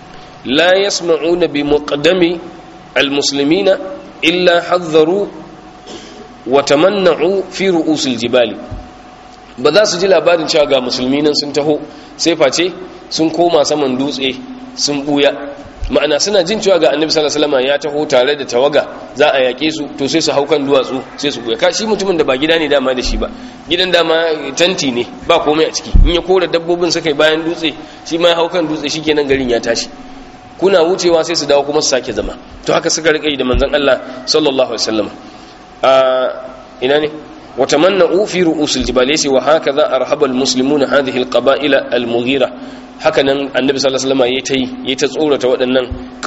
A: la yasma'una bi muqaddami almuslimina illa hadharu wa tamanna'u fi ru'usil jibali ba za su ji labarin cewa ga musulmi nan sun taho sai face sun koma saman dutse sun buya ma'ana suna jin cewa ga annabi sallallahu alaihi wasallam ya taho tare da tawaga za a yake su to sai su haukan duwatsu sai su buya ka shi mutumin da ba gida ne dama da shi ba gidan dama tanti ne ba komai a ciki in ya kora dabbobin suka yi bayan dutse shi ma haukan dutse shikenan garin ya tashi kuna wucewa sai su dawo kuma su sake zama to haka suka rike da manzon Allah sallallahu alaihi wasallam a ina ne وتمنعوا في رؤوس الجبال يسي وهكذا أرهب المسلمون هذه القبائل المغيرة هكذا النبي صلى الله عليه وسلم يتي يتصورة وأنن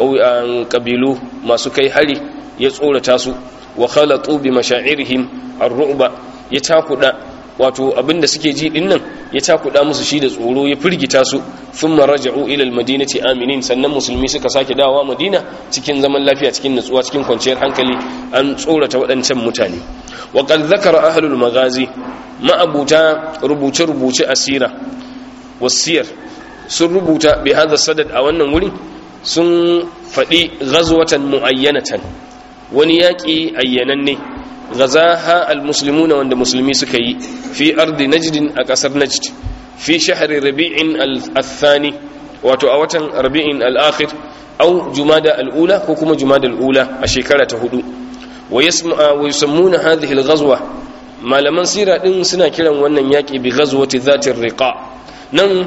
A: قبيلو ما سكي هلي يتصورة تاسو وخلطوا بمشاعرهم الرعب يتاكد wato abinda suke ji din nan ya takuda musu shi da tsoro ya firgita su thumma raja'u ila almadinati aminin sannan musulmi suka sake dawowa madina cikin zaman lafiya cikin nutsuwa cikin kwanciyar hankali an tsorata waɗancan mutane wa qad zakara ahlul maghazi ma'abuta rubuce rubuce asira wasiyar sun rubuta bi hadha sadad a wannan wuri sun faɗi ghazwatan muayyanatan wani yaƙi ayyananne غزاها المسلمون وند مسلمي سكي في أرض نجد أكسر نجد في شهر ربيع الثاني واتو أوتن ربيع الآخر أو جمادة الأولى كوكما جمادة الأولى الشكالة هدو ويسمع ويسمون هذه الغزوة ما لمن سيرا إن سنة كلا وانا ياكي بغزوة ذات الرقاء نن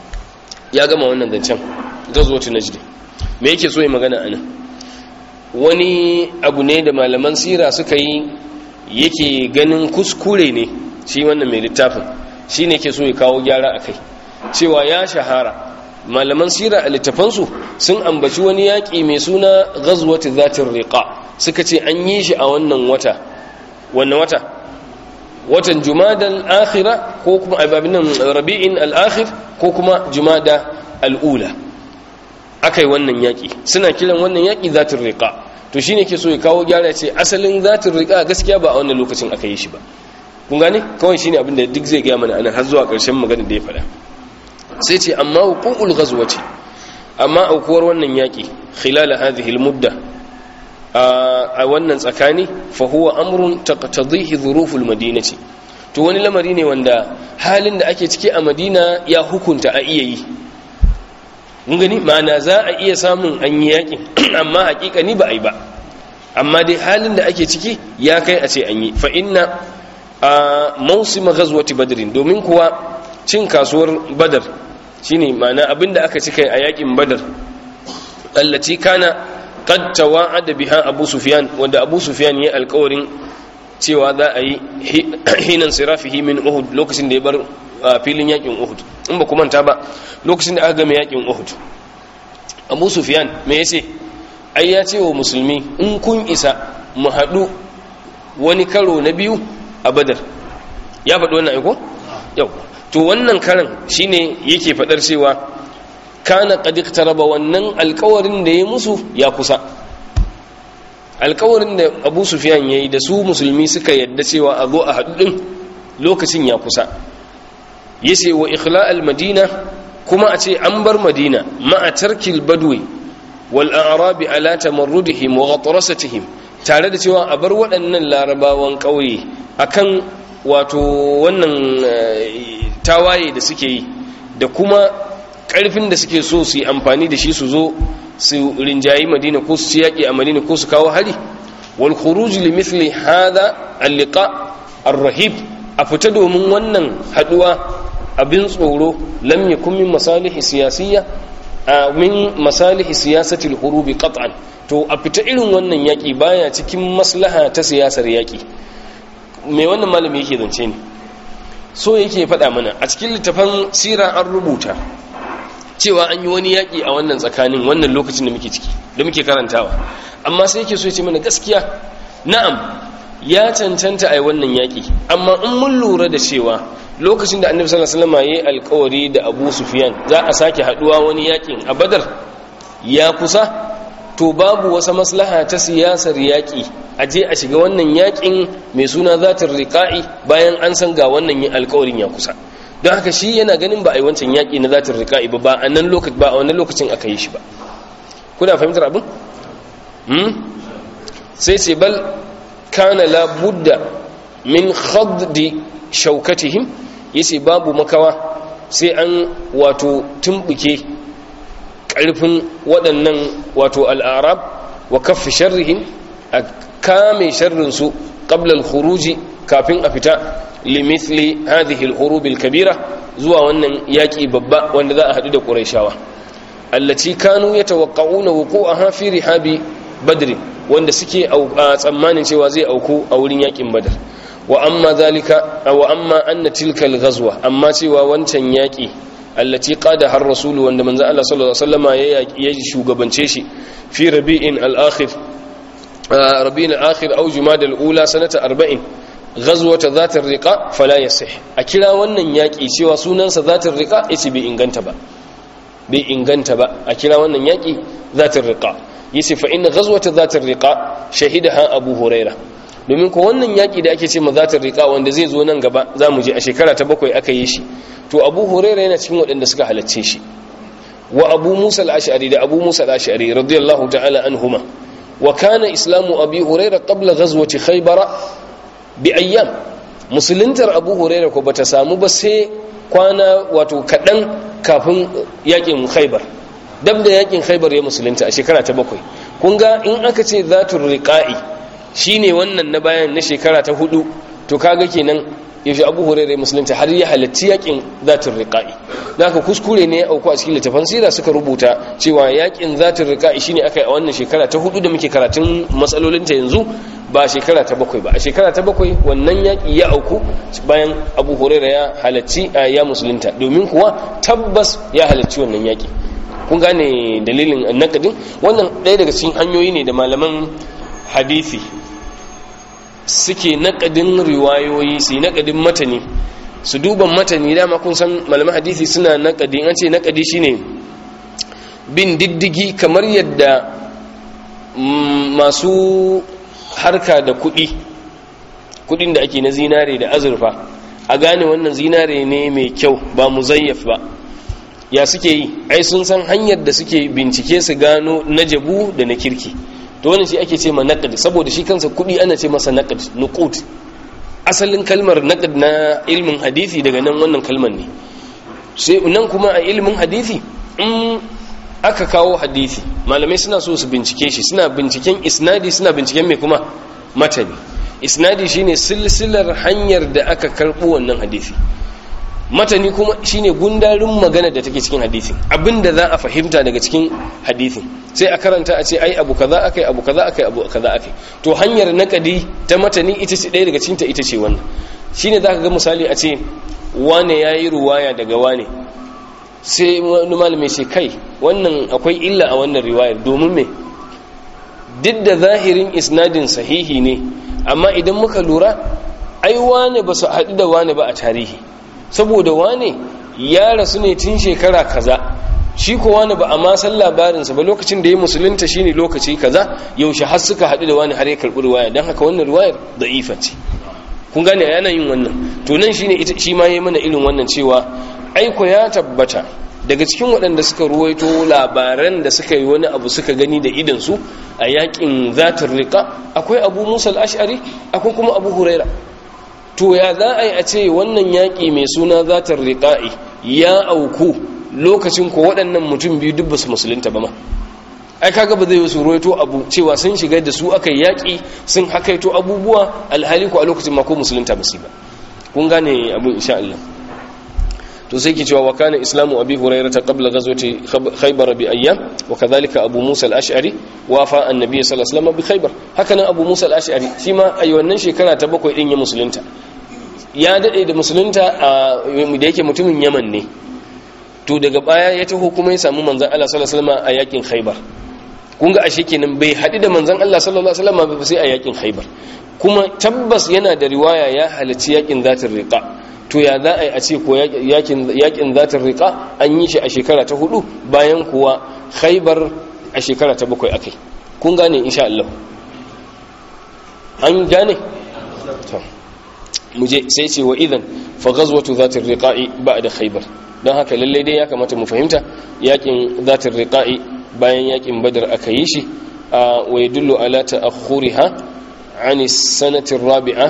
A: يا جماعة وانا ذنشان غزوة نجد me yake so ya magana anan wani abu ne da malaman sira suka yi yake ganin kuskure ne shi wannan mai littafin shi ne ke so ya kawo gyara a kai cewa ya shahara malaman sira a littafansu sun ambaci wani yaƙi mai suna ghazwati zatin riqa suka ce an yi shi a wannan wata wannan wata watan jumadal akhira ko kuma ababinan rabi'in al-akhir ko kuma jumada al-ula akai wannan yaƙi suna kiran wannan yaƙi zatin riqa to shine ke so ya kawo gyara ce asalin zatin riqa gaskiya ba a wannan lokacin aka yi shi ba kun gane kawai shine abin da duk zai ga mana anan har zuwa ƙarshen magana da ya faɗa sai ce amma huququl ghazwati amma aukuwar wannan yaƙi khilal hadhihi al-mudda a wannan tsakani fa huwa amrun taqtadihi dhuruful madinati to wani lamari ne wanda halin da ake ciki a madina ya hukunta a iya yi mun gani ma'ana za a iya samun an yi yakin amma hakikani ba a yi ba amma dai halin da ake ciki ya kai a ce an yi fa inna a mausima ghazwati badrin domin kuwa cin kasuwar badar shine ma'ana abinda aka cika a yakin badar allati kana qad tawa'ada biha abu sufyan wanda abu sufyan ya alƙawarin cewa za a yi hinan sirafihi min uhud lokacin da ya bar filin yakin uhud in ba manta ba lokacin da aka game yakin uhud abu sufyan me yace ai ya ce wa musulmi in kun isa mu haɗu wani karo na biyu a badar ya faɗi wannan aiko yau to wannan karan shine yake faɗar cewa kana qad iktaraba wannan alƙawarin da ya musu ya kusa alƙawarin da abu sufyan yayi da su musulmi suka yadda cewa a zo a haɗu ɗin lokacin ya kusa yace wa ikhla'al al-madina kuma a ce an bar madina ma'a tarkil badwi wal a'rabi ala tamarrudihim wa ghatrasatihim tare da cewa a bar waɗannan larabawan ƙauye akan wato wannan tawaye da suke yi da kuma ƙarfin da suke so su yi amfani da shi su zo su rinjayi madina ko su yaƙi a madina ko su kawo hari wal khuruj li mithli hadha al-liqa ar-rahib a fita domin wannan haduwa abin tsoro lam yakun min masalihi siyasiyya min masalihi siyasati al-hurubi qat'an to a fita irin wannan yaƙi baya cikin maslaha ta siyasar yaƙi me wannan malami yake zance ne so yake faɗa mana a cikin littafan sira an rubuta cewa an yi wani yaƙi a wannan tsakanin wannan lokacin da muke ciki da muke karantawa amma sai yake so ya ce mana gaskiya na'am ya cancanta a yi wannan yaƙi amma in mun lura da cewa lokacin da annabi sallallahu alaihi wasallam yayi alƙawari da Abu Sufyan za a sake haduwa wani yaƙin a Badar ya kusa to babu wasa maslaha ta siyasar yaƙi a je a shiga wannan yaƙin mai suna zatar riƙa'i bayan an san ga wannan yin alƙawarin ya kusa don haka shi yana ganin ba a yi wancan yaƙi na zatar riƙa'i ba ba a nan lokacin ba a wannan lokacin aka yi shi ba kuna fahimtar abin hmm? sai ce bal kana la budda min khaddi shaukatihim yace babu makawa sai an wato tumbuke ƙarfin waɗannan wato al'arab wa kaffi sharrihim a kame sharrinsu ƙablal khuruji kafin a fita limithli hadhihi al-hurub al-kabira zuwa wannan yaki babba wanda za a hadu da quraishawa allati kanu yatawaqqa'una wuqu'aha fi rihabi badr wanda suke a tsammanin cewa zai auku a wurin yakin badar wa amma zalika wa amma anna tilka al-ghazwa amma cewa wancan yaki allati qada har rasulu wanda manzo Allah sallallahu alaihi wasallama ya shugabance shi fi rabi'in al-akhir rabi'in al-akhir aw jumad al-ula sanata 40 ghazwata zat ar-riqa fala yasih a kira wannan yaki cewa sunansa zat ar-riqa yace bai inganta ba bai inganta ba a kira wannan yaki zat ar-riqa yace fa inna ghazwata zat ar-riqa shahidaha abu huraira domin ko wannan yaki da ake ce ma zat ar-riqa wanda zai zo nan gaba zamu je a shekara ta bakwai aka yi shi to abu huraira yana cikin waɗanda suka halarce shi wa abu musa al-ash'ari da abu musa al-ash'ari radiyallahu ta'ala anhuma wa kana islamu abi huraira qabla ghazwati khaybar bi ayyam musuluntar abu huraira ko bata samu ba sai kwana wato kadan kafin yakin khaybar dab da yakin khaybar ya musulunta a shekara ta bakwai kun ga in aka ce zatul riqa'i shine wannan na bayan na shekara ta hudu to kaga kenan yaushe abu hurairu musulunta har ya halarci yakin zatin riƙa'i da aka kuskure ne ya auku a cikin littafan sira suka rubuta cewa yakin zatin riƙa'i shine aka yi a wannan shekara ta hudu da muke karatun matsalolinta yanzu ba shekara ta bakwai ba a shekara ta bakwai wannan yaƙi ya auku bayan abu hurairu ya halarci a ya musulunta domin kuwa tabbas ya halarci wannan yaƙi kun gane dalilin nakadin wannan ɗaya daga cikin hanyoyi ne da malaman hadisi suke naƙadin riwayoyi su yi naƙadin matani su duban matani dama kun san malaman hadisi suna naƙadi an ce naƙadi shine bin diddigi kamar yadda masu harka da kuɗi kuɗin da ake na zinare da azurfa a gane wannan zinare ne mai kyau ba muzayyaf ba ya suke yi ai sun san hanyar da suke bincike su gano na jabu da na kirki to wannan shi ake ce ma naqd saboda shi kansa kudi ana ce masa naqd nuqut asalin kalmar naqd na ilmin hadisi daga nan wannan kalmar ne sai nan kuma a ilmin hadisi in aka kawo hadisi malamai suna so su bincike shi suna binciken isnadi suna binciken mai kuma matani isnadi shine silsilar hanyar da aka karbo wannan hadisi matani kuma shine gundarin magana da take cikin hadisin abinda za a fahimta daga cikin hadisin sai a karanta a ce ai abu kaza akai abu kaza akai abu kaza akai to hanyar nakadi ta matani ita ce ɗaya daga cikin ta ita ce wannan shine zaka ga misali a ce wane yayi ruwaya daga wane sai wani malami ce kai wannan akwai illa a wannan riwayar domin me duk da zahirin isnadin sahihi ne amma idan muka lura ai wane ba su haɗu da wane ba a tarihi saboda wane ya rasu ne tun shekara kaza shi ko wani ba a ma san labarinsa ba lokacin da ya musulunta shine lokaci kaza yaushe har suka haɗu da wani har ya karɓi riwaya don haka wannan riwayar da'ifa ce kun gane yana yin wannan to nan shine ita shi ma yayi mana irin wannan cewa aiko ya tabbata daga cikin waɗanda suka ruwaito labaran da suka yi wani abu suka gani da idan su a yakin zatar riqa akwai abu musa al-ash'ari akwai kuma abu huraira to ya za a yi a ce wannan yaƙi mai suna zatar riƙa'i ya auku lokacin ko waɗannan mutum biyu duk basu musulunta ba ma ai kaga ba zai yi su ruwaito abu cewa sun shiga da su aka yaƙi sun hakaito abubuwa alhali ko a lokacin ma ko musulunta ba su ba kun gane abu insha Allah to sai ke cewa wa kana islamu abi hurairata qabla ghazwati khaybar bi ayyam wa kadhalika abu musa al-ash'ari wa fa annabi sallallahu alaihi wasallam bi khaybar haka nan abu musa al-ash'ari shi ma a wannan shekara ta bakwai din ya musulunta ya dade da musulunta da yake mutumin yaman ne to daga baya ya taho kuma ya samu manzon Allah sallallahu alaihi wasallam a yakin khaybar kun ga ashe kenan bai haɗu da manzon Allah sallallahu alaihi wasallam ba sai a yakin khaybar kuma tabbas yana da riwaya ya halarci yakin zatin riqa to ya za a yi a ce ko yakin zatin riƙa an yi shi a shekara ta hudu bayan kuwa khaibar a shekara ta bakwai akai kun gane insha Allah an gane muje sai ce wa idan fa ghazwatu zatin riqa'i ba'da khaibar don haka lalle dai ya kamata mu fahimta yakin zatin riqa'i bayan yakin badar aka yi shi wa yadullu ala ta'akhuriha an as-sanati ar-rabi'a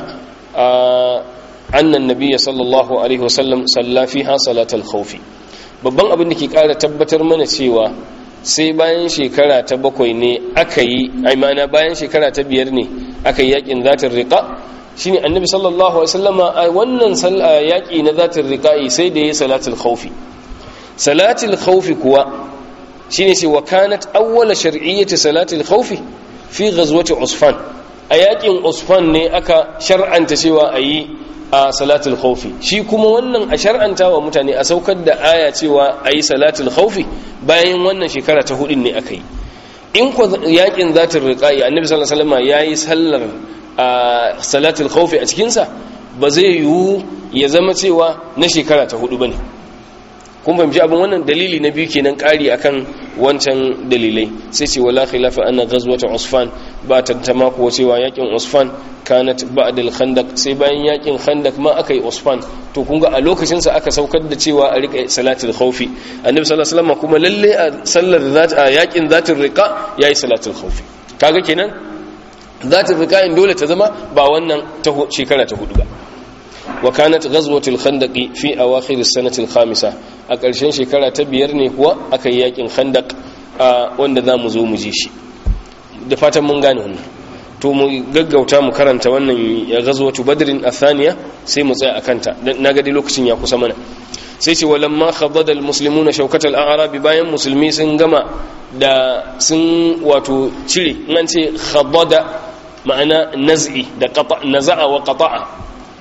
A: annan nabiya sallallahu alaihi wasallam salla fiha salatal khawfi babban abin da ke kara tabbatar mana cewa sai bayan shekara ta bakwai ne aka yi aimana bayan shekara ta biyar ne aka yi yakin zatin riqa shine annabi sallallahu alaihi wasallam a wannan yaki na zatin riqa'i sai da yayi salatul khawfi salatul khawfi kuwa shine sai wa kanat awwala shar'iyyati salatul khawfi fi ghazwati usfan a yakin usfan ne aka shar'anta cewa ayi a salatul khawfi shi kuma wannan a shar'anta wa mutane a saukar da aya cewa ayi salatul khawfi bayan wannan shekara ta hudun ne aka yi in ku yakin zatul riqai annabi sallallahu alaihi wasallam yayi sallar salatul khawfi a cikin sa ba zai yiwu ya zama cewa na shekara ta hudu bane kun fahimci abin wannan dalili na biyu kenan ƙari akan wancan dalilai sai ce wala khilafa anna ghazwata usfan ba tantama kuwa cewa yakin usfan kanat ba'da al-khandaq sai bayan yakin khandaq ma akai usfan to kun ga a lokacin sa aka saukar da cewa a rika salatul khawfi annabi sallallahu alaihi wasallam kuma lalle a sallar zat a yakin zatul riqa yayi salatul khawfi kaga kenan zatul riqa in dole ta zama ba wannan ta shekara ta hudu ba wa kanat ghazwatul khandaqi fi awakhir as-sanati al-khamisa a ƙarshen shekara ta biyar ne kuwa aka yi yakin khandaq wanda za mu zo mu ji shi da fatan mun gane wannan to mu gaggauta mu karanta wannan ghazwatu badrin athaniya sai mu tsaya akanta na ga dai lokacin ya kusa mana sai ce walamma khadada al-muslimuna shawkat al-a'rab bayan musulmi sun gama da sun wato cire nan ce khadada ma'ana naz'i da qata naza'a wa qata'a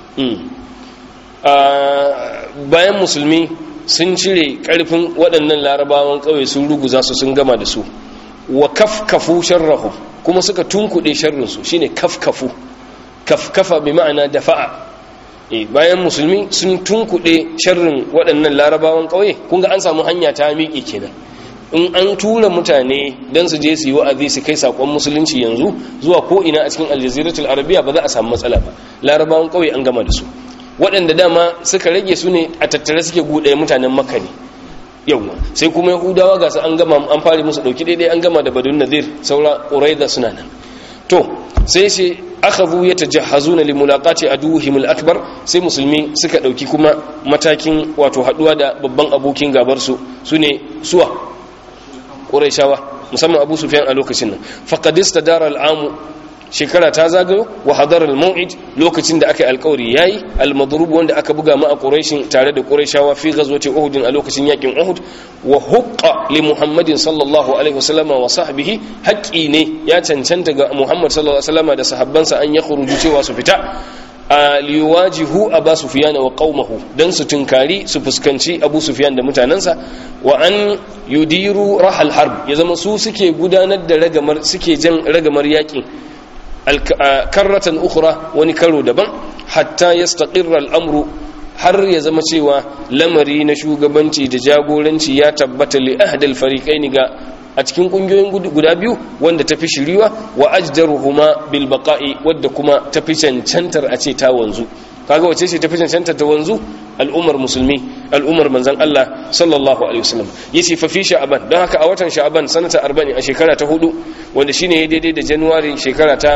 A: bayan musulmi sun cire karfin waɗannan larabawan ƙauye sun ruguza su sun gama da su wa kafkafu sharrahu kuma suka tunkuɗe sharrinsu shine kafkafu kafkafa bi ma'ana dafa'a e bayan musulmi sun tunkuɗe sharrin waɗannan larabawan ƙauye kun ga an samu hanya ta miƙe kenan in an tura mutane don su je su yi wa'azi su kai sakon musulunci yanzu zuwa ko ina a cikin aljaziratul arabiya ba za a samu matsala ba larabawan ƙauye an gama da su waɗanda dama suka rage su ne a tattare suke guɗe mutanen makka ne yawwa sai kuma yahudawa ga su an gama an fara musu ɗauki daidai an gama da badun nadir saura ƙuraida suna nan to sai sai akhadhu yatajahhazuna li mulaqati aduwwihim al-akbar sai musulmi suka ɗauki kuma matakin wato haɗuwa da babban abokin gabar su sune suwa ƙuraishawa musamman abu sufyan a lokacin nan faqadista dara al'amu shekara ta zagayo wa hadar al-maw'id lokacin da aka yi alƙawari yayi al-madrub wanda aka buga ma a quraishin tare da quraishawa fi ghazwati uhud a lokacin yakin uhud wa huqqa li muhammadin sallallahu alaihi wasallam wa sahbihi haqqi ne ya cancanta ga muhammad sallallahu alaihi wasallam da sahabbansa an yakhruju cewa su fita a liwajihu abu sufyan wa qaumahu dan su tunkari su fuskanci abu sufyan da mutanansa wa an yudiru rahal harb ya zama su suke gudanar da ragamar suke jan ragamar yakin karratan ukhra wani karo daban hatta yastaqirra al'amru har ya zama cewa lamari na shugabanci da jagoranci ya tabbata li ahdal fariqaini ga a cikin kungiyoyin guda biyu wanda tafi shiriwa wa ajdaruhuma bil baqa'i wadda kuma tafi cancantar a ce ta wanzu kaga wace ce tafi cancantar ta wanzu al'ummar musulmi al'ummar manzon Allah sallallahu alaihi wasallam yace fa fi sha'ban don haka a watan sha'ban sanata 40 a shekara ta hudu wanda shine ya daidai da january shekara ta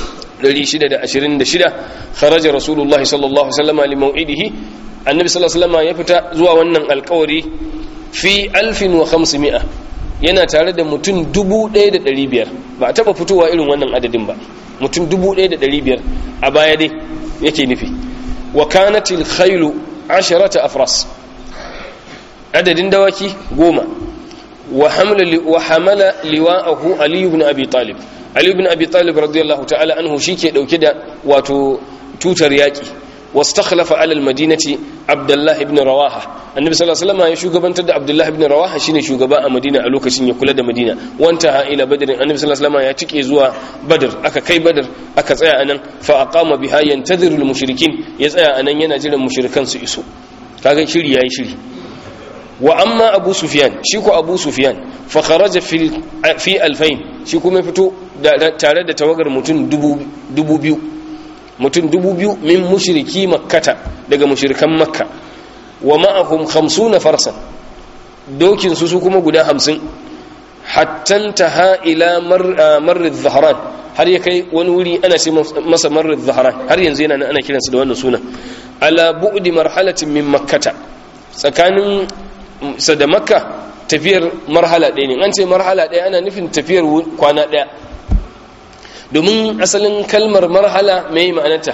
A: 626 kharaja rasulullahi sallallahu alaihi wasallam li mau'idihi annabi sallallahu alaihi wasallam ya fita zuwa wannan alƙawari fi 1500 yana tare da mutum 1500 ba a taba fitowa irin wannan adadin ba mutum 1500 a baya dai yake nufi wa kanatil khailu asharata afras adadin dawaki goma wa hamala liwa'ahu ali ibn abi talib ali ibn abi talib radiyallahu ta'ala anhu shike dauke da wato tutar yaki wastakhlafa ala almadinati abdullah ibn rawaha annabi sallallahu alaihi wasallam ya shugabantar da abdullah ibn rawaha shine shugaba a madina a lokacin ya kula da madina wanta ha ila badr annabi sallallahu alaihi wasallam ya tike zuwa badr aka kai badr aka tsaya anan fa aqama biha yantadhiru almushrikin ya tsaya anan yana jiran mushrikan su iso kaga shiri yayi shiri wa amma abu sufyan shi ko abu sufyan fa kharaja fi fi alfain shi kuma fito tare da tawagar mutum dubu biyu mutum dubu biyu min mushriki makkata daga mushrikan makka wa ma'ahum khamsuna farsan dokin su su kuma guda hamsin hatta taha ila marrid zahran har ya kai wani wuri ana ce masa marrid zahran har yanzu yana ana kiransa da wannan sunan ala bu'di marhalatin min makkata tsakanin sa da makka tafiyar marhala ɗaya ne an ce marhala ɗaya ana nufin tafiyar kwana ɗaya domin asalin kalmar marhala mai ma'anata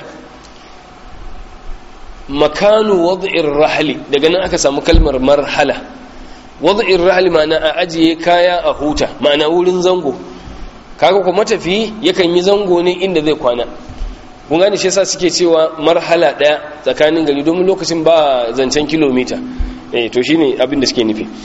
A: makanu wad'ir rahli daga nan aka samu kalmar marhala wad'ir rahli ma'ana a ajiye kaya a huta ma'ana wurin zango kaga kuma tafi yakan yi zango ne inda zai kwana kun gane shi yasa suke cewa marhala daya tsakanin gari domin lokacin ba zancen kilomita eh to shine abin da suke nufi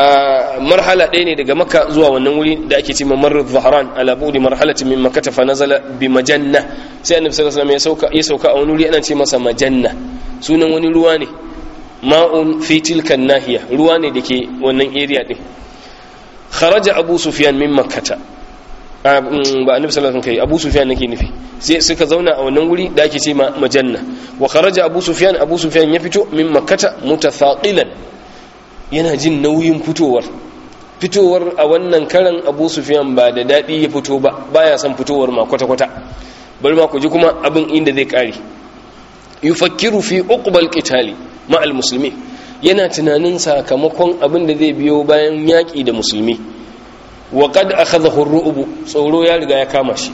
A: marhala ɗaya ne daga makka zuwa wannan wuri da ake cewa marr zahran ala budi marhalatin min makkah fa nazala bi majanna sai annabi sallallahu alaihi wasallam ya sauka ya sauka a wani wuri ana ce masa majanna sunan wani ruwa ne ma'un fi tilka nahiya ruwa ne dake wannan area din kharaja abu sufyan min makkah ba annabi sallallahu alaihi wasallam abu sufyan nake nufi sai suka zauna a wannan wuri da ake ce majanna wa kharaja abu sufyan abu sufyan ya fito min makkata mutathaqilan yana jin nauyin fitowar fitowar a wannan karan abu sufyan ba da dadi ya fito ba baya son fitowar ma kwata kwata bari ma ku ji kuma abin inda zai kare yufakkiru fi uqbal qitali ma al muslimin yana tunanin sakamakon abin da zai biyo bayan yaki da musulmi wa qad akhadhahu ar-ru'b tsoro ya riga ya kama shi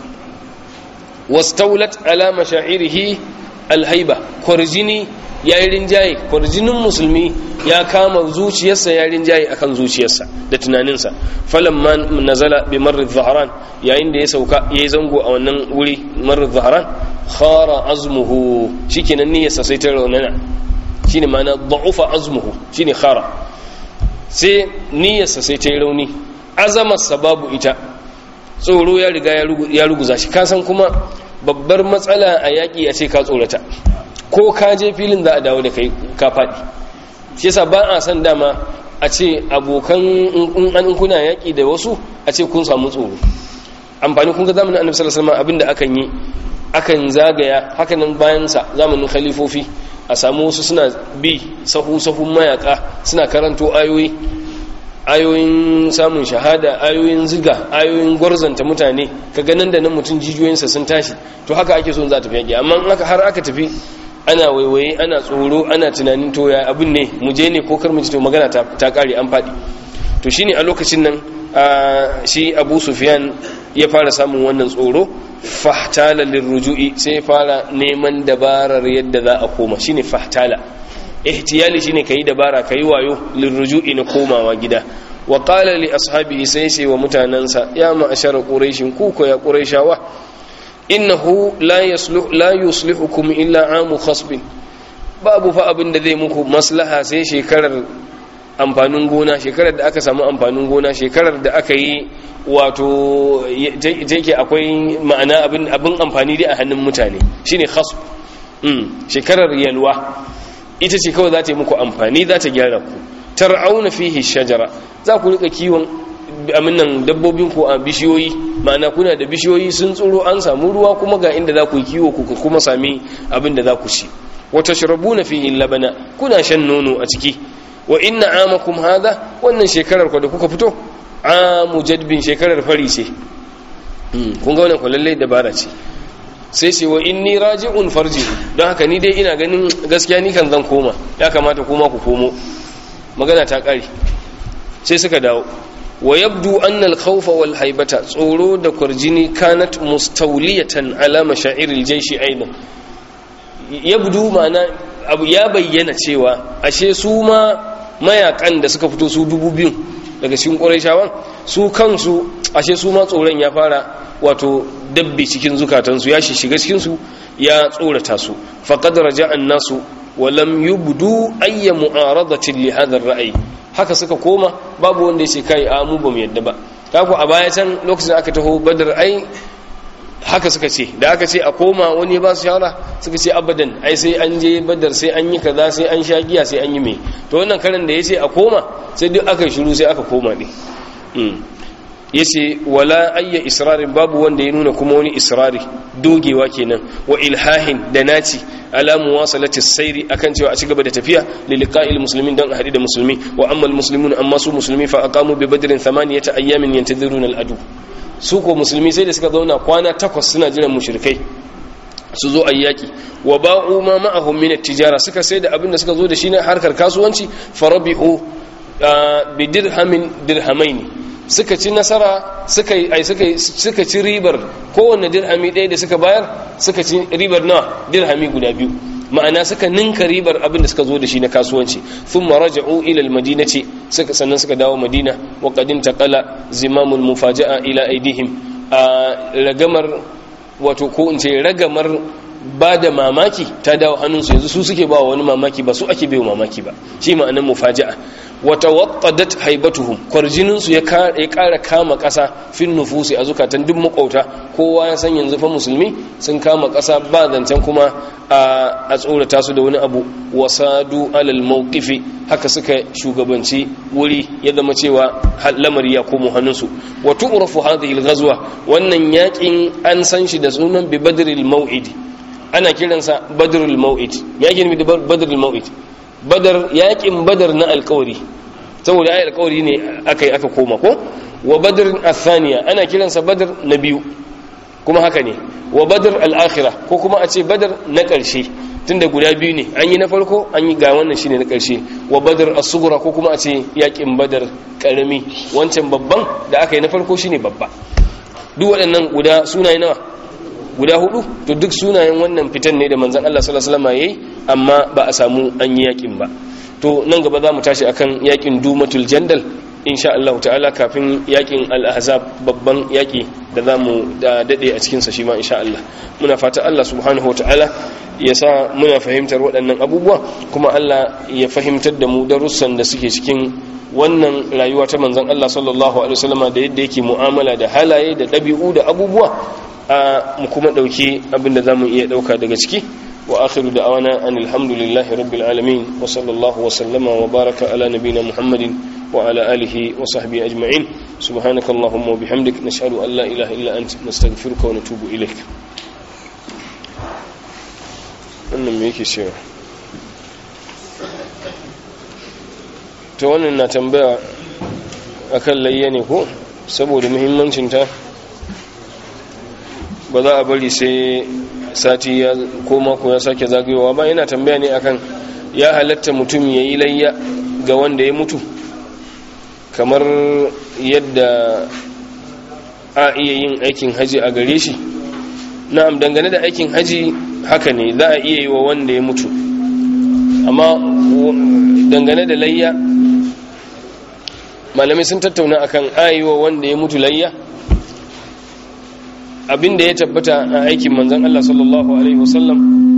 A: wastawlat ala mashairihi al-haiba kwarjini yayin rinjaye kwarjinin musulmi ya kama zuciyarsa ya rinjaye akan zuciyarsa da tunaninsa falamma nazala bi marr dhahran yayin da ya sauka yayi zango a wannan wuri marr dhahran khara azmuhu shikenan niyyarsa sai ta raunana shine ma'ana da'ufa azmuhu shine khara sai niyyarsa sai ta yi rauni azamarsa babu ita tsoro ya riga ya ruguza shi kasan kuma babbar matsala a yaƙi a ce ka tsorata ko ka je filin za a dawo da kai ka faɗi shi yasa ba a san dama a ce abokan in an kuna yaƙi da wasu a ce kun samu tsoro amfani kun ga zamanin annabi sallallahu alaihi wasallam abinda akan yi akan zagaya hakanan bayan sa zamanin khalifofi a samu wasu suna bi sahu sahun mayaka suna karanto ayoyi ayoyin samun shahada ayoyin ziga ayoyin gwarzanta mutane ka ganin da nan mutum jijiyoyinsa sun tashi to haka ake son za ta fi amma har aka tafi ana waiwaye ana tsoro ana tunanin to ya abin ne mu je ne ko kar mu ji to magana ta kare an faɗi to shine a lokacin nan shi Abu Sufyan ya fara samun wannan tsoro fahtala lirruju'i sai fara neman dabarar yadda za a koma shine fahtala ihtiyali shine kai dabara kai wayo lirruju'i na komawa gida wa qala li ashabihi sai sai wa mutanansa ya ma'ashara quraishin ku ko ya quraishawa innahu la yuslihu la yuslihukum illa amu khasbin babu fa abin da zai muku maslaha sai shekarar amfanin gona shekarar da aka samu amfanin gona shekarar da aka yi wato yake akwai ma'ana abin amfani dai a hannun mutane shine khasb shekarar yalwa ita ce kawai za ta yi muku amfani za ta gyara ku tar'auna fihi shajara za ku rika kiwon aminan dabbobin ku a bishiyoyi ma'ana kuna da bishiyoyi sun tsoro an samu ruwa kuma ga inda za ku yi kiwo ku kuma sami abin da za ku ci wa tashrabuna fihi labana kuna shan nono a ciki wa inna amakum hadha wannan shekarar ku da kuka fito amu jadbin shekarar fari ce kun ga wannan ku lalle dabara ce sai ce wa inni raji'un farji don haka ni dai ina ganin gaskiya ni kan zan koma ya kamata kuma ku komo magana ta kare sai suka dawo wa yabdu anna al-khawfa wal haibata tsoro da kurjini kanat mustawliyatan ala mashairil jayshi aidan yabdu ma'ana abu ya bayyana cewa ashe su ma mayakan da suka fito su dubu biyu daga cikin ƙurayshawan su kansu ashe su ma tsoron ya fara wato dabbe cikin zukatansu ya shiga cikinsu ya tsorata su faqad raja'an nasu wa lam yubdu ayya mu'aradatin li hadha ar-ra'yi haka suka koma babu wanda yace kai a mu bamu yadda ba kaku a baya can lokacin aka taho badar ai haka suka ce da aka ce a koma wani ba su shawara suka ce abadan ai sai an je badar sai an yi kaza sai an sha giya sai an yi mai to wannan karan da yace a koma sai duk aka shiru sai aka koma ne yace wala ayya israrin babu wanda ya nuna kuma wani israri dogewa kenan wa ilhahin da naci ala muwasalati sayri akan cewa a cigaba da tafiya li liqa'il muslimin dan hadi da musulmi wa amma almuslimun amma su musulmi fa aqamu bi badrin thamaniyata ayyamin yantaziruna al'adu su ko musulmi sai da suka zauna kwana takwas suna jiran mushrikai su zo ayyaki wa ba'u ma ma'ahum min at-tijara suka sai da abin da suka zo da shi na harkar kasuwanci farabihu bi dirhamin dirhamaini suka ci nasara suka ai suka suka ci ribar kowanne dirhami ɗaya da suka bayar suka ci ribar nawa dirhami guda biyu ma'ana suka ninka ribar abin da suka zo da shi na kasuwanci thumma raja'u ila al-madinati suka sannan suka dawo madina wa qadin taqala zimamul mufaja'a ila aidihim a ragamar wato ko in ce ragamar ba da mamaki ta dawo hannunsu yanzu su suke ba wani mamaki ba su ake bai mamaki ba shi ma'anar mufaja'a wata wattadat haibatuhum kwarjininsu ya kara kama ƙasa fin nufusi a zukatan duk makwauta kowa ya san yanzu fa musulmi sun kama ƙasa ba zancen kuma a tsorata su da wani abu wasadu alal mawqifi haka suka shugabanci wuri ya zama cewa lamari ya komo hannunsu wa tu'rafu hadhihi al-ghazwa wannan yakin an san shi da sunan bi badril maw'id ana kiransa badrul maw'id ya gini da badrul maw'id badar yakin badar na alkawari saboda ai alkawari ne aka yi aka koma ko wa badr athaniya ana kiransa badar na biyu kuma haka ne wa badar al-akhirah ko kuma a ce badar na ƙarshe tunda guda biyu ne an yi na farko an yi ga wannan shine na ƙarshe wa badar as-sughra ko kuma a ce yakin badar karami wancan babban da aka yi na farko shine babba duk waɗannan guda sunaye nawa guda hudu to duk sunayen wannan fitan ne da manzon Allah sallallahu alaihi wasallam yayi amma ba a samu an yi yakin ba to nan gaba za mu tashi akan yakin dumatul jandal insha Allah ta'ala kafin yakin al-ahzab babban yaki da za mu dade a cikin sa shi ma insha Allah muna fata Allah subhanahu ta'ala ya sa muna fahimtar waɗannan abubuwa kuma Allah ya fahimtar da mu darussan da suke cikin wannan rayuwa ta manzon Allah sallallahu alaihi wasallam da yadda yake mu'amala da halaye da ɗabi'u da abubuwa a mu kuma ɗauki abinda za mu iya ɗauka daga ciki wa akhiru da awana an alhamdulillahi rabbil alamin wa sallallahu wa sallama wa baraka ala nabina muhammadin wa ala alihi wa sahbihi ajma'in subhanaka allahumma wa bihamdik nashhadu an la ilaha illa anta nastaghfiruka wa natubu ilaik wannan me yake cewa to wannan na tambaya akan layya ne ko saboda muhimmancinta ba za a bari sai sati ya ko mako ya sake zagayowa ba yana tambaya ne akan ya halatta mutum ya yi layya ga wanda ya mutu kamar yadda a iya yin aikin haji a gare shi na'am dangane da aikin haji haka ne za a iya yi wa wanda ya mutu amma dangane da layya malamai sun tattauna akan ayiwa wanda ya mutu layya abinda ya tabbata a aikin manzan Allah sallallahu alaihi wasallam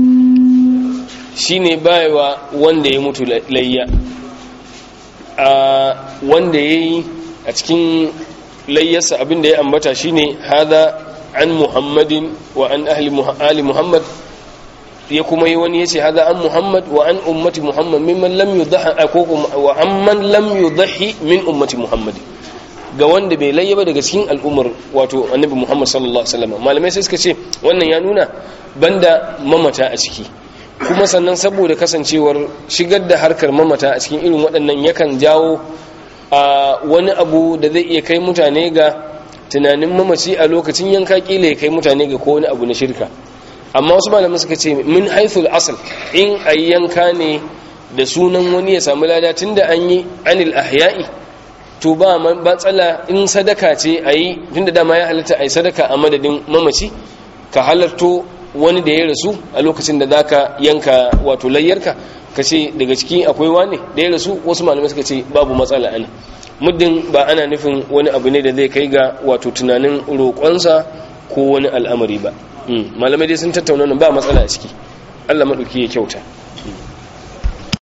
A: shine bayawa wanda ya mutu layya a wanda ya yi a cikin layyarsa abinda ya ambata shine hada an muhammadin wa an ahli muhammad ya kuma yi wani ya ce hada an muhammad wa an ummati muhammad mimman lam yudhaha ko wa amman lam yudhahi min ummati muhammad ga wanda bai layyaba daga cikin al'ummar wato annabi muhammad sallallahu alaihi wasallam malamai sai suka ce wannan ya nuna banda mamata a ciki kuma sannan saboda kasancewar shigar da harkar mamata a cikin irin waɗannan yakan jawo a wani abu da zai iya kai mutane ga tunanin mamaci a lokacin yanka kila ya kai mutane ga ko wani abu na shirka amma wasu malaman suka ce min haithul asal in a yanka ne da sunan wani ya samu lada tun da an yi anil ahya'i to ba matsala in sadaka ce a yi tunda dama ya halatta a yi sadaka a madadin mamaci ka halarto wani da ya rasu a lokacin da zaka yanka wato layyarka ka ce daga ciki akwai wani da ya rasu wasu malamai suka ce babu matsala ana muddin ba ana nufin wani abu ne da zai kai ga wato tunanin roƙonsa ko wani al'amari ba malamai dai sun tattauna ba matsala a ciki Allah maɗauki ya kyauta